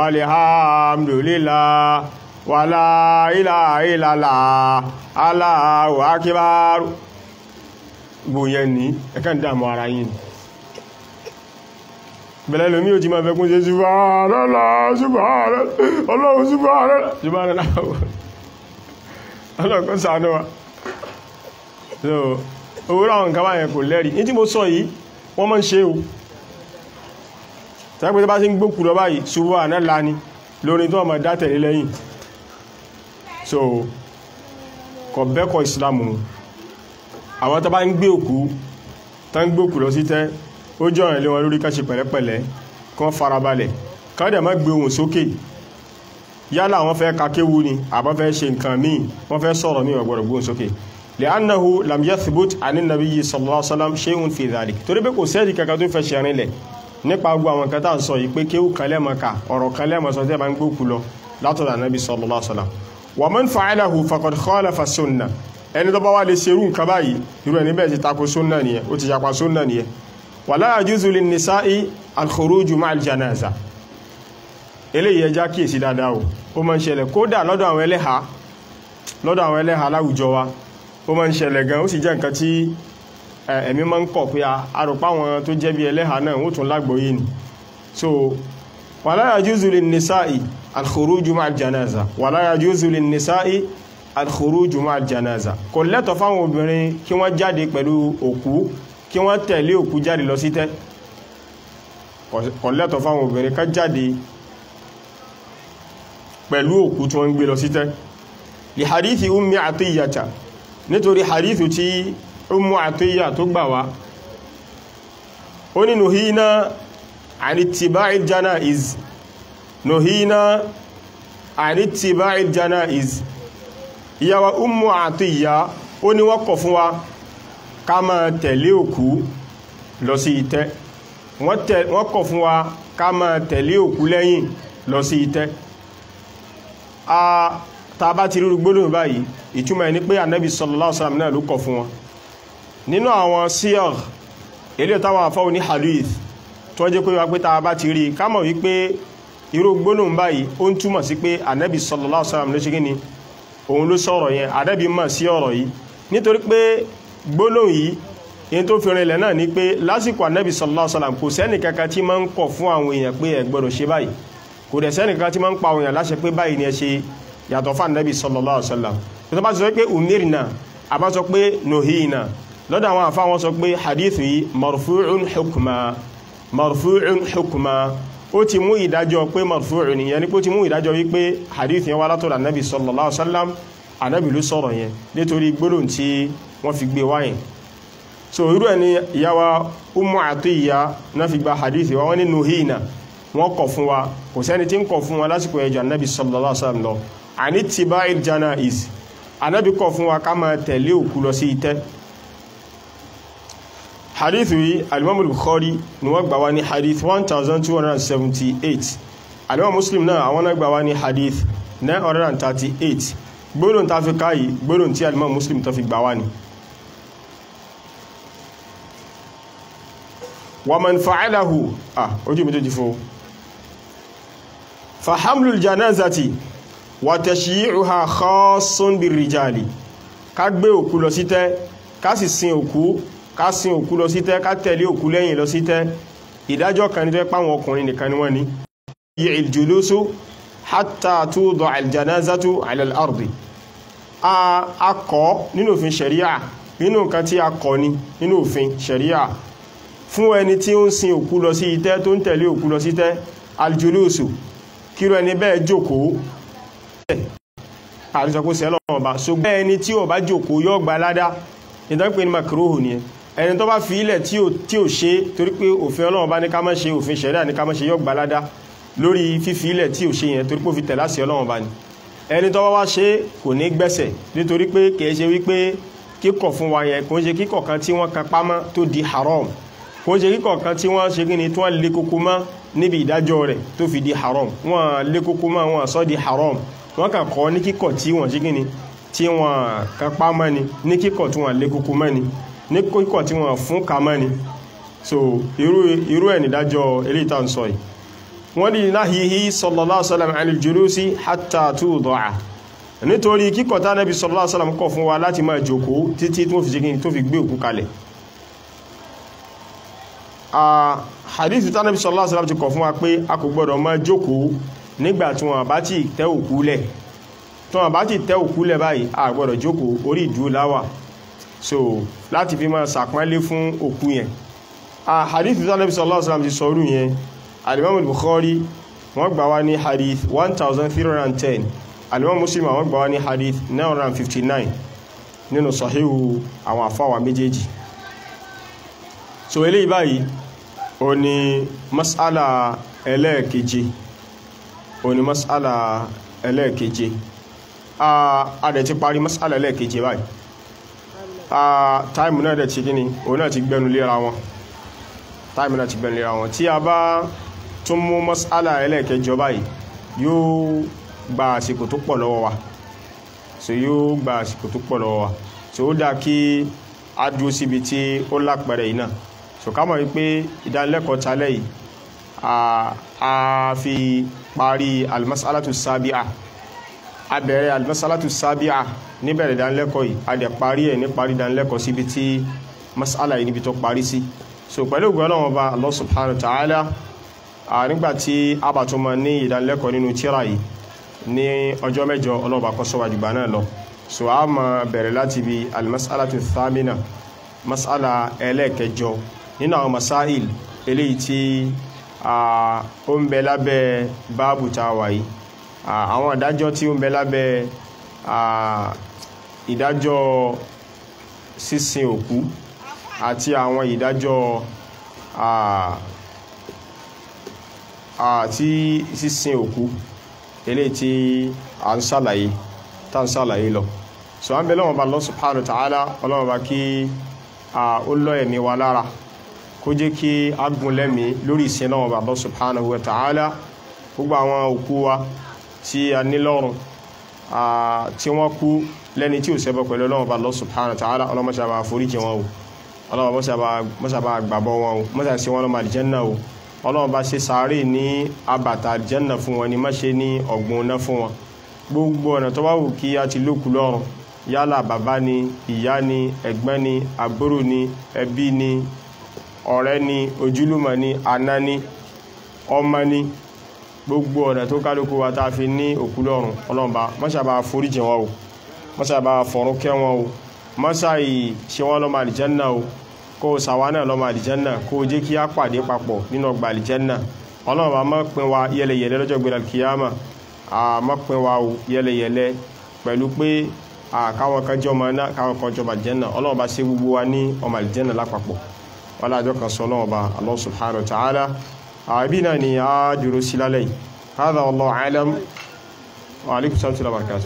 walhamdulillah wala ilaha illallah Allahu akbar gbòyẹn ní ẹ̀kàn dámọ̀ ara yìí bẹ̀lẹ̀ lómí ò jí máa fẹ́kún sí subhanallah subhanallah ọlọ́run subhanallah subhanallah ọlọ́run ṣàánú wa so owó ráwọn nǹkan báyẹn kò lẹ́rí ní tí mo sọ yìí wọ́n mọ́ ń ṣe o tẹ́gbẹ́ tó bá sí ń gbókù lọ báyìí ṣubú àná láni lórí tó ọmọ dátẹ̀lé lẹ́yìn so kò bẹ́kọ̀ ìsìlámù àwọn tó bá ń gbé òkú tó ń gbókù lọ sí tẹ́ ó jọ ìrìnlẹ̀ wọn lórí ká ṣe pẹ̀lẹ́pẹ̀lẹ́ kán farabalẹ̀ ká dẹ̀ má gbé ohùn sókè yálà wọ́n fẹ́ kakéwu ni àbọ́ fẹ́ ṣe nǹkan míì wọ́n fẹ́ sọ̀rọ̀ míì wọ́n gbọ́dọ̀ gbóhùn sókè li'annahu lam yathbut 'ani an-nabiyyi sallallahu alaihi wasallam shay'un fi dhalik torí pé kò sẹ́ẹ̀dì kankan tó fẹ́ ṣe rinlẹ̀ nípa gbogbo àwọn kan tá à ń sọ yìí pé kéwù kan lẹ́mọ̀ ká ọ̀rọ̀ kan lẹ́mọ̀ sọ tẹ́ bá ń gbókù lọ látọ̀dọ̀ ànábì sallallahu alaihi wasallam wa man fa'alahu faqad khalafa sunnah ẹni tó bá wà lè ṣerú nǹkan báyìí irú ẹni bẹ́ẹ̀ ti tako sunna nìyẹn ó ti yapa sunna nìyẹn wala yajuzu lin-nisa'i al-khuruju ma'al janaza eléyìí ẹjá kíyèsí dáadáa o ó máa ń ṣẹlẹ̀ kódà lọ́dọ̀ àwọn ẹlẹ́ha lọ́dọ̀ àwọn ẹlẹ́ha láwùjọ wa ó máa ń ṣẹlẹ̀ gan ó sì jẹ́ nǹkan tí ẹ̀mí máa ń kọ̀ pé arùpá wọn tó jẹ́ bí ẹlẹ́ha náà ó tún lágbóyé ni so wala yajuzu lin-nisa'i al-khuruju ma'al janaza wala yajuzu lin-nisa'i al-khuruju ma'al janaza kò lẹ́tọ̀ fáwọn obìnrin kí wọ́n jáde pẹ̀lú òkú kí wọ́n tẹ̀lé òkú jáde lọ sí tẹ́ kò lẹ́tọ̀ fáwọn obìnrin ká jáde pẹ̀lú òkú tí wọ́n ń gbé lọ sí tẹ́ li hadithi ummi atiyata nítorí hadithu tí ummu atiyya tó gbà wá ó ní nuhina anitiba'il janaiz nuhina anitiba'il janaiz ìyàwó ummu atiyya ó ní wọ́n kọ̀ fún wa ká máa tẹ̀lé òkú lọ sí ìtẹ́ wọ́n kọ̀ fún wa ká máa tẹ̀lé òkú lẹ́yìn lọ sí ìtẹ́ a ta bá ti rúrú gbólóhùn báyìí ìtumọ̀ ẹni pé ànábì sallallahu alaihi wasallam náà ló kọ̀ fún wọn nínú àwọn síyar ilé táwọn afọ́ ní hadith tó jẹ́ pé wá pé ta bá ti rí ká mọ̀ wípé irú gbólóhùn báyìí ó ń túmọ̀ sí pé ànábì sallallahu alaihi wasallam ló ṣe gíní òun ló sọ̀rọ̀ yẹn ànábì mọ̀ sí ọ̀rọ̀ yìí nítorí pé gbólóhùn yìí in tó fi rinlẹ̀ náà ni pé lásìkò ànábì sallallahu alaihi wasallam kò sẹ́nì kankan tí máa ń kọ̀ fún àwọn èèyàn pé ẹ gbọ́dọ̀ ṣe báyìí kò dẹ̀ sẹ́nì kankan tí máa ń pa àwọn èèyàn láṣẹ pé báyìí ni ẹ ṣe yàtọ̀ fún ànábì sallallahu alaihi wasallam tó bá sọ pé umirna àbá sọ pé nuhina lọ́dọ̀ àwọn àfá wọn sọ pé hadithu yìí marfu'un hukma marfu'un hukma ó ti mú ìdájọ́ pé marfu'un yẹn ni pé ó ti mú ìdájọ́ wípé hadith yẹn wá látọ̀dọ̀ ànábì sallallahu alaihi wasallam ànábì ló sọ̀rọ̀ yẹn nítorí gbólóhùn tí wọ́n fi gbé wáyẹn so irú ẹni ìyáwa Ummu Atiyya náà fi gba hadith wa wọ́n ní nuhina wọ́n kọ̀ fún wa kò sẹ́ni tí ń kọ̀ fún wa lásìkò ẹjọ́ ànábì sallallahu alaihi wasallam lọ àní tiba'il janaiz ànábì kọ̀ fún wa ká máa tẹ̀lé òkú lọ sí ìtẹ́ hadithu yìí alimamul bukhari ni wọ́n gbà wá ní hadith 1278 alimam muslim náà àwọn náà gbà wá ní hadith 938 gbóòrùn ta fi káyì gbóòrùn tí alimam muslim ta fi gbà wá ní wa man fa'alahu ah ojú mi tó jí fún fa hamlul janazati wa tashyi'uha khassun bir rijali ká gbé òkú lọ sí tẹ́ ká sì sin òkú ká sin òkú lọ sí tẹ́ ká tẹ̀lé òkú lẹ́yìn lọ sí tẹ́ ìdájọ́ kan ní tó páwọn ọkùnrin nìkan ni wọ́n ní yí ìjùlósó hatta tudọ aljanazatu ala al-ardi a kọ́ nínú òfin sharia nínú nǹkan tí a kọ́ ní nínú òfin sharia fún ẹni tí ó ń sin òkú lọ sí itẹ́ tó ń tẹ̀lé òkú lọ sí tẹ́ aljulusu kíro ẹni bẹ́ẹ̀ jókòó àrísọkó sẹ́lọ̀ ọba ṣùgbọ́n ẹni tí ó bá jókòó yóò gba ládá ìdánpé ní makruhu ni ẹni tó bá fi ilẹ̀ tí ò ṣe torí pé òfin Ọlọ́run bá ní ká má ṣe òfin ṣẹ̀ríà ní ká má ṣe yóò gba ládá lórí fífi ilẹ̀ tí ò ṣe yẹn torí pé ó fi tẹ̀lá sí Ọlọ́run bá ní ẹni tó bá wá ṣe kò ní gbẹ̀sẹ̀ nítorí pé kìí ṣe wípé kíkọ̀ fún wa yẹn kò ń ṣe kíkọ̀ kan tí wọ́n kan pamọ́ tó di haram kò ń ṣe kíkọ̀ kan tí wọ́n ṣe kíni tí wọ́n lé kókó mọ́ níbi ìdájọ́ rẹ̀ tó fi di haram wọ́n lé kókó mọ́ wọ́n sọ di haram wọ́n kàn kọ́ ní kíkọ̀ tí wọ́n ṣe kíni tí wọ́n kan pamọ́ ni ní kíkọ̀ tí wọ́n lé kókó mọ́ ni ní kíkọ̀ tí wọ́n fún ka mọ́ ni so irú irú ẹ̀ nídájọ́ eléyìí tá à ń sọ yìí wọ́n ní nahyihi sallallahu alaihi wasallam anil julusi hatta tuda'a nítorí kíkọ̀ tá Nábì sallallahu alaihi wasallam kọ̀ fún wa láti máa jókòó títí tó fi ṣe kíni tó fi gbé òkú kalẹ̀ hadith tá Nábì sallallahu alaihi wasallam ti kọ̀ fún wa pé a kò gbọ́dọ̀ máa jókòó nígbà tí wọ́n bá ti tẹ́ òkú lẹ̀ tí wọ́n bá ti tẹ́ òkú lẹ̀ báyìí a gbọ́dọ̀ jókòó orí ìdúró láwà so láti fi máa sàpọ́nlé fún òkú yẹn a hadith tí Nábì sallallahu alaihi wasallam ti sọ orú yẹn alimam Bukhari wọ́n gbà wá ní hadith 1310 alimam Muslim wọ́n gbà wá ní hadith 959 nínú sahihu àwọn àfáwà méjèèjì so eléyìí báyìí ó ní mas'ala ẹlẹ́ẹ̀keje ó ní mas'ala ẹlẹ́ẹ̀keje a dẹ̀ ti parí masala ẹlẹ́ẹ̀keje báyìí táìmù náà dẹ̀ ti kí ni òun náà ti gbẹnu léra wọn táìmù náà ti gbẹnu léra wọn tí a bá tún mú masala ẹlẹ́ẹ̀kẹjọ báyìí yóò gba àsìkò tó pọ̀ lọ́wọ́ wa so yóò gba àsìkò tó pọ̀ lọ́wọ́ wa so ó dáa kí a dúró síbi tí ó lápẹẹrẹ yìí náà so ká mọ̀ wípé ìdánilẹ́kọ̀ọ́ talẹ́ yìí a fi parí almasalatu sábíà a bẹ̀rẹ̀ almasalatu sábíà níbẹ̀rẹ̀ ìdánilẹ́kọ̀ọ́ yìí a dẹ̀ parí ẹ̀ ní parí ìdánilẹ́kọ̀ọ́ síbi tí masala yìí níbi tó parí sí so pẹ̀lú ògùn ọlọ́run ọba Allah subhanahu wa ta'ala nígbàtí a bá tún máa ní ìdánilẹ́kọ̀ọ́ nínú tírà yìí ní ọjọ́ mẹ́jọ ọlọ́ọ̀bá kọ́ sọ́wà jùgbà náà lọ so a máa bẹ̀rẹ̀ láti bí almasalatu thamina masala ẹlẹ́ẹ̀kẹjọ nínú àwọn masáìl eléyìí tí ó ń bẹ lábẹ́ báàbù tá a wà yìí àwọn ìdájọ́ tí ó ń bẹ lábẹ́ ìdájọ́ sísin òkú àti àwọn ìdájọ́ àti sísin òkú eléyìí tí a ń ṣàlàyé tá ń ṣàlàyé lọ so a ń bẹ lọ́wọ́ bá Allah subhanahu wa ta'ala ọlọ́wọ́ bá kí ó lọ́ ẹ̀mí wa lára kó jẹ́ kí a gùn lẹ́mí lórí ìsìn lọ́wọ́ bá Allah subhanahu wa ta'ala gbogbo àwọn òkú wa tí a ní lọ́rùn tí wọ́n kú lẹ́ni tí ò ṣẹbọ pẹ̀lú ọlọ́wọ́ bá Allah subhanahu wa ta'ala ọlọ́mọṣàbà foríjì wọn o ọlọ́wọ́ mọ́ṣàbà gbàbọ́ wọn o mọ́ṣàbà sí wọn lọ́mọ àlìjẹ́nnà o ọlọ́run bá ṣe sàárè ní abàtà àlìjẹ́nnà fún wọn ni má ṣe ní ọ̀gbun iná fún wọn gbogbo ọ̀nà tó bá wù kí a ti lókù lọ́rùn yálà bàbá ni ìyá ni ẹ̀gbọ́n ni àbúrò ni ẹbí ni ọ̀rẹ́ ni ojúlùmọ̀ ni àná ni ọmọ ni gbogbo ọ̀nà tó kálukú wa tá a fi ní òkú lọ́rùn ọlọ́run bá mọ́ṣàbà foríjì wọn o mọ́ṣàbà fọ̀rún kẹ́ wọn o mọ́ṣàì ṣe wọ́n lọ́mọ àlìjẹ́nnà o kó o sàwá náà lọ́mọ àlìjẹ́nà kó o jẹ́ kí á pàdé papọ̀ nínú ọgbà àlìjẹ́nà ọlọ́run bá má pín wa yẹlẹyẹlẹ lọ́jọ́ gbé alkiyama má pín wa yẹlẹyẹlẹ pẹ̀lú pé káwọn kan jẹ́ ọmọ náà káwọn kan jọba àlìjẹ́nà ọlọ́run bá ṣe gbogbo wa ní ọmọ àlìjẹ́nà lápapọ̀ wọ́n àjọ kan sọ ọlọ́run bá Allah subhanahu wa ta'ala àbí náà ni a dúró sí lálẹ́ yìí hadha wallahu a'lam wa alaikum salaam wa barakatuh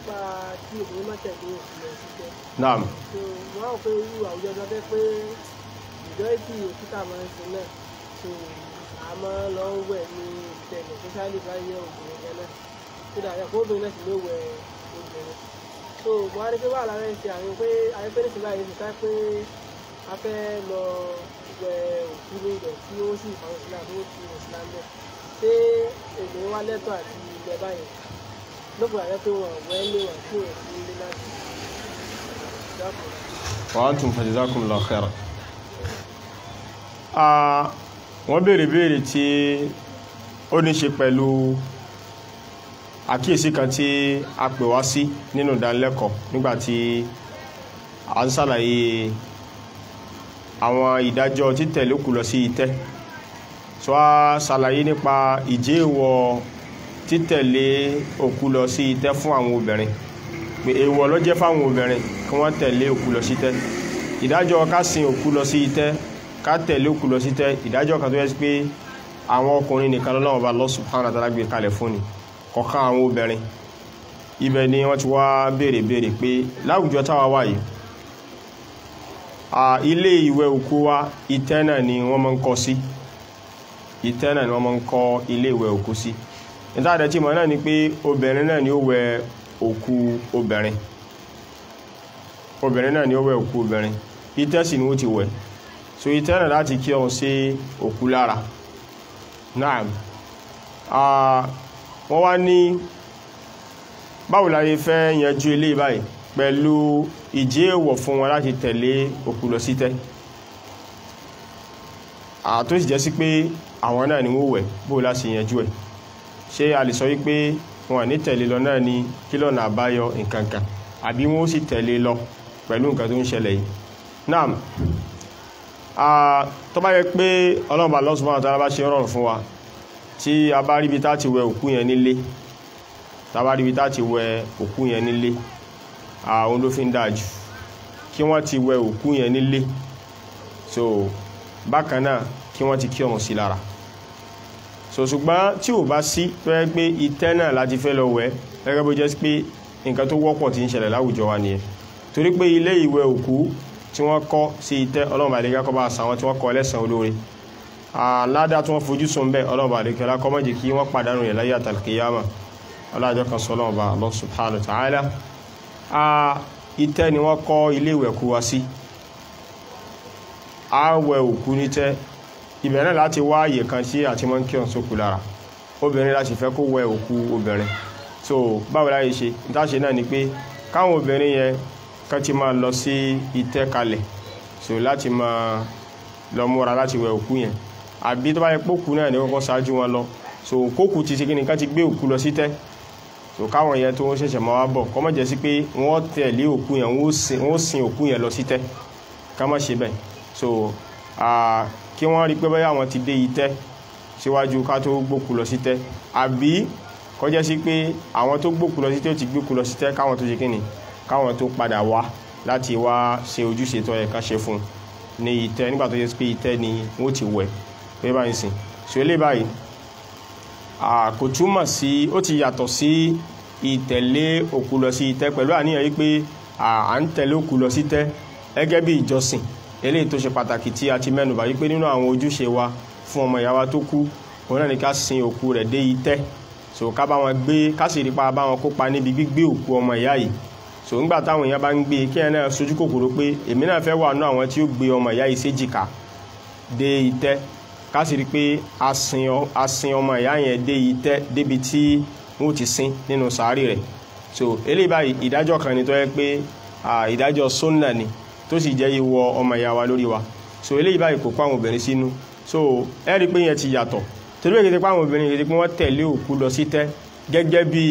naam wọ́n á pé irú àwùjọ tó fẹ́ pé ìjọ ìtì òkúta máa ń sin náà so a máa lọ ń wẹ̀ ní ìtẹ̀lẹ̀ tó ṣáà lè bá yẹ obìnrin yẹn náà tó dà yẹ kó obìnrin náà sì ló wẹ̀ obìnrin so mo á rí pé wàhálà rẹ̀ ṣe àwọn pé àwọn pé nísìnyí báyìí ti ká pé a fẹ́ lọ wẹ̀ òkú ní ibẹ̀ tí ó sì fàwọn sílá tó ti wọ̀ sílá ń bẹ̀ ṣé obìnrin wá lẹ́tọ̀ àti ilẹ̀ báyìí lókùnrin àyẹ́ pé wọ́n wẹ́ lé wọn tí ò sí ilé láti dákùn wa antum fajazakumullahu khairan wọ́n béèrè béèrè tí ó ní ṣe pẹ̀lú àkíyèsí kan tí a pè wá sí nínú ìdánilẹ́kọ̀ọ́ nígbàtí a ń ṣàlàyé àwọn ìdájọ́ títẹ̀lé òkú lọ sí itẹ́ tó a ṣàlàyé nípa ìjẹ́wọ̀ títẹ̀lé òkú lọ sí itẹ́ fún àwọn obìnrin pé èèwọ̀ ló jẹ́ fáwọn obìnrin kí wọ́n tẹ̀lé òkú lọ sí itẹ́ ìdájọ́ ká sin òkú lọ sí itẹ́ ká tẹ̀lé òkú lọ sí itẹ́ ìdájọ́ kan tó yẹ sí pé àwọn ọkùnrin nìkan lọ́wọ́ bá Allah subhanahu wa ta'ala gbé kalẹ̀ fún ni kọ̀ọ̀kan àwọn obìnrin ibẹ̀ ni wọ́n ti wá béèrè béèrè pé láwùjọ táwa wà yìí ilé ìwẹ̀ òkú wa itẹ́ náà ni wọ́n máa ń kọ́ sí itẹ́ náà ni wọ́n máa ń kọ́ ilé ìwẹ̀ òkú sí ìtàdẹ̀ tí mọ̀ náà ni pé obìnrin náà ni ó wẹ̀ òkú obìnrin obìnrin náà ni ó wẹ̀ òkú obìnrin itẹ́ sì ni ó ti wẹ̀ so itẹ́ náà láti kí ọ̀hún sí òkú lára náà wọ́n wá ní báwo la ṣe fẹ́ yanjú ilé báyìí pẹ̀lú ìjẹ́ èèwọ̀ fún wọn láti tẹ̀lé òkú lọ sítẹ́ àtó sì jẹ́ sí pé àwọn náà ni wọ́n wẹ̀ bó láti yanjú ẹ̀ ṣé a lè sọ wípé wọn ní tẹ̀lé lọ náà ni kí lọ́nà àbáyọ nǹkankan àbí wọ́n sì tẹ̀lé lọ pẹ̀lú nǹkan tó ń ṣẹlẹ̀ yìí náà tó bá yẹ pé ọlọ́ọ̀bà Allah subhanahu wa ta'ala bá ṣe rọrùn fún wa tí a bá ríbi tá ti wẹ òkú yẹn nílé tá bá ríbi tá ti wẹ òkú yẹn nílé àwọn ló fi ń dájú kí wọ́n ti wẹ òkú yẹn nílé so bákan náà kí wọ́n ti kí ọ̀run sí lára so ṣùgbọ́n tí ò bá sí tó yẹ pé ìtẹ́ náà láti fẹ́ lọ wẹ̀ gẹ́gẹ́ bó jẹ́ pé nǹkan tó wọ́pọ̀ tí ń ṣẹlẹ̀ láwùjọ wa nìyẹn torí pé ilé ìwẹ̀ òkú tí wọ́n kọ́ sí ìtẹ́ ọlọ́run àdékẹ́ kọ́ bá sàwọn tí wọ́n kọ́ lẹ́sàn olóore aládá tí wọ́n fojú sùn bẹ́ẹ̀ ọlọ́run àdékẹ́ lákọ́ mọ́jì kí wọ́n pàdánù rẹ̀ láyé àtàlùkìyàmà ọlọ́jọ́ kan sọ ọlọ́run bá Allah subhanahu wa ta'ala ìtẹ́ ni wọ́n kọ́ ilé ìwẹ̀ kú wa sí àwẹ̀ òkú nítẹ́ ibẹ̀ náà láti wá àyè kan tí àti mọ́ ń kí ọ̀sọ́kù lára obìnrin láti fẹ́ kó wẹ òkú obìnrin so báwo láyé ṣe ìtaṣe náà ni pé káwọn obìnrin yẹn kán ti máa lọ sí ìtẹ́ kalẹ̀ so láti máa lọ múra láti wẹ òkú yẹn àbí tó bá yẹ pókú náà ní kọ́kọ́ ṣáájú wọn lọ so kókù ti ṣe kí ni ká ti gbé òkú lọ sí tẹ́ so káwọn yẹn tó ń ṣẹ̀ṣẹ̀ máa wá bọ̀ kọ́ mọ̀ jẹ́ sí pé wọ́n tẹ̀lé òkú yẹn wọ́n sin òkú yẹn lọ sí tẹ́ ká má ṣe bẹ́ẹ̀ so kí wọ́n rí pé báyà wọn ti dé ìtẹ́ síwájú ká tó gbókù lọ sí tẹ́ àbí kọjá sí pé àwọn tó gbókù lọ sí tẹ́ ó ti gbókù lọ sí tẹ́ káwọn tó ṣe kí ni káwọn tó padà wá láti wá ṣe ojúṣe tó yẹ ká ṣe fún ní ìtẹ́ nígbà tó yẹ pé ìtẹ́ ni wọ́n ti wẹ̀ pé báyìí sìn so eléyìí báyìí kò túmọ̀ sí ó ti yàtọ̀ sí ìtẹ̀lé òkú lọ sí ìtẹ́ pẹ̀lú àníyàn yìí pé à ń tẹ̀lé òkú lọ sí tẹ́ gẹ́gẹ́ bí ìjọsìn eléyìí tó ṣe pàtàkì tí a ti mẹ́nubà yìí pé nínú àwọn ojúṣe wa fún ọmọ ìyá wa tó kú òun náà ni ká sin òkú rẹ̀ dé ìtẹ́ so ká bá wọn gbé ká sì rí pa bá wọn kópa níbi gbígbé òkú ọmọ ìyá yìí so ńgbà táwọn èèyàn bá ń gbé kí ẹ náà sojú kòkòrò pé èmi náà fẹ́ wà nú àwọn tí ó gbé ọmọ ìyá yìí séjìká dé ìtẹ́ ká sì rí pé a sin ọmọ ìyá yẹn dé ìtẹ́ débi tí wọ́n ti sin nínú sàárì rẹ̀ so eléyìí báyìí ìdájọ́ kan ni tó yẹ pé ìdájọ́ sunna ni tó sì jẹ́ ìwọ ọmọ ìyá wa lórí wa so eléyìí báyìí kò pàwọn obìnrin sínú so ẹ rí pé yẹn ti yàtọ̀ torí èkìtì pàwọn obìnrin èkìtì pé wọ́n tẹ̀lé òkú lọ sí tẹ́ gẹ́gẹ́ bí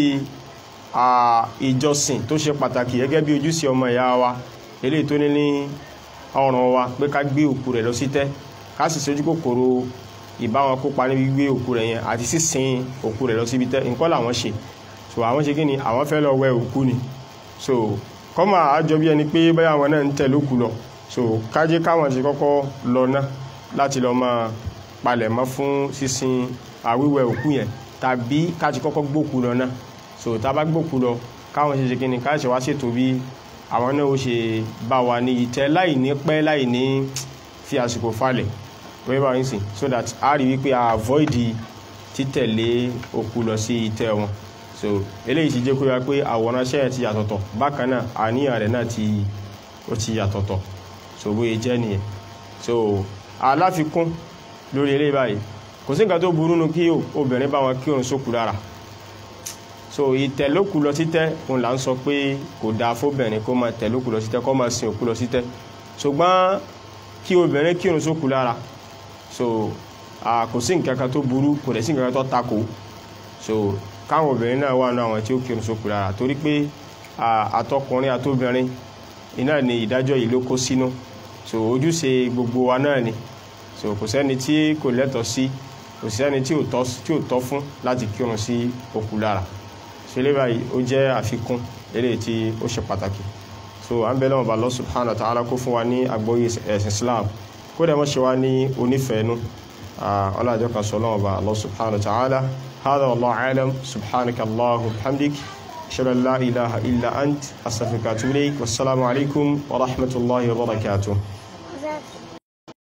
ìjọsìn tó ṣe pàtàkì gẹ́gẹ́ bí ojúṣe ọmọ ìyá wa eléyìí tó ní ní ọrùn wa pé ká gbé òkú rẹ̀ lọ sí tẹ́ ká sì sojú kòkòrò ìbáwọn kópa níbi gbé òkú rẹ̀ yẹn àti sísin òkú rẹ̀ lọ síbi tẹ́ nǹkan làwọn ṣe so àwọn ṣe kí ni àwọn fẹ́ lọ wẹ òkú ni so kọ́mà àjọ bí ẹni pé báyà wọn náà ń tẹ̀ lókù lọ so kájé káwọn ṣe kọ́kọ́ lọ ná láti lọ máa palẹ̀ mọ́ fún sísin àwíwẹ̀ òkú yẹn tàbí káti kọ́kọ́ gbókù lọ ná so tá a bá gbókù lọ káwọn ṣe ṣe kí ni ká ṣe wá ṣètò bí àwọn náà ó ṣe bá wa ní ìtẹ́ láì ní pẹ́ láì ní fi àsìkò falẹ̀ wẹ́ẹ́ bá yín sìn so that a rí wípé a avoid títẹ̀lé òkú lọ sí ìtẹ́ wọn so eléyìí ti jẹ́ kó yá pé àwòrán ṣẹ́yẹ̀ ti yàtọ̀tọ̀ bákan náà àníyàn rẹ̀ náà ti ó ti yàtọ̀tọ̀ so bóyá jẹ́ nìyẹn so aláfikún lórí eléyìí báyìí kò sí nǹkan tó burú nu kí obìnrin bá wọn kí òun sókù lára so ìtẹ̀lókù lọ títẹ́ òun là ń sọ pé kò dáa fóbìnrin kó máa tẹ̀lókù lọ títẹ́ kó máa sin òkú lọ títẹ́ ṣùgbọ́n kí obìnrin kí òun sókù lára so kò sí nǹkan kan tó burú kò dẹ̀ sí nǹkan kan tó takò so káwọn obìnrin náà wà ní àwọn tí ó kírun sókù lára torí pé àtọkùnrin àtóbìnrin iná ni ìdájọ́ yìí ló kó sínú so ojúṣe gbogbo wa náà ni so kò sẹ́ni tí kò lẹ́tọ̀ọ́ sí kò sẹ́ni tí ò tọ́ fún láti kírun sí òkú lára so ilé báyìí ó jẹ́ àfikún eléyìí tí ó ṣe pàtàkì so à ń bẹ lọ́wọ́ bá Allah subhanahu wa ta'ala kó fún wa ní àgbọ́yé ẹ̀sìn Islam kó dẹ̀ mọ́ ṣe wá ní onífẹ̀ẹ́nu ọlọ́jọ́ kan sọ lọ́wọ́ bá Allah subhanahu wa ta'ala هذا والله أعلم سبحانك الله وبحمدك أشهد أن لا إله إلا أنت أستغفرك وأتوب إليك والسلام عليكم ورحمة الله وبركاته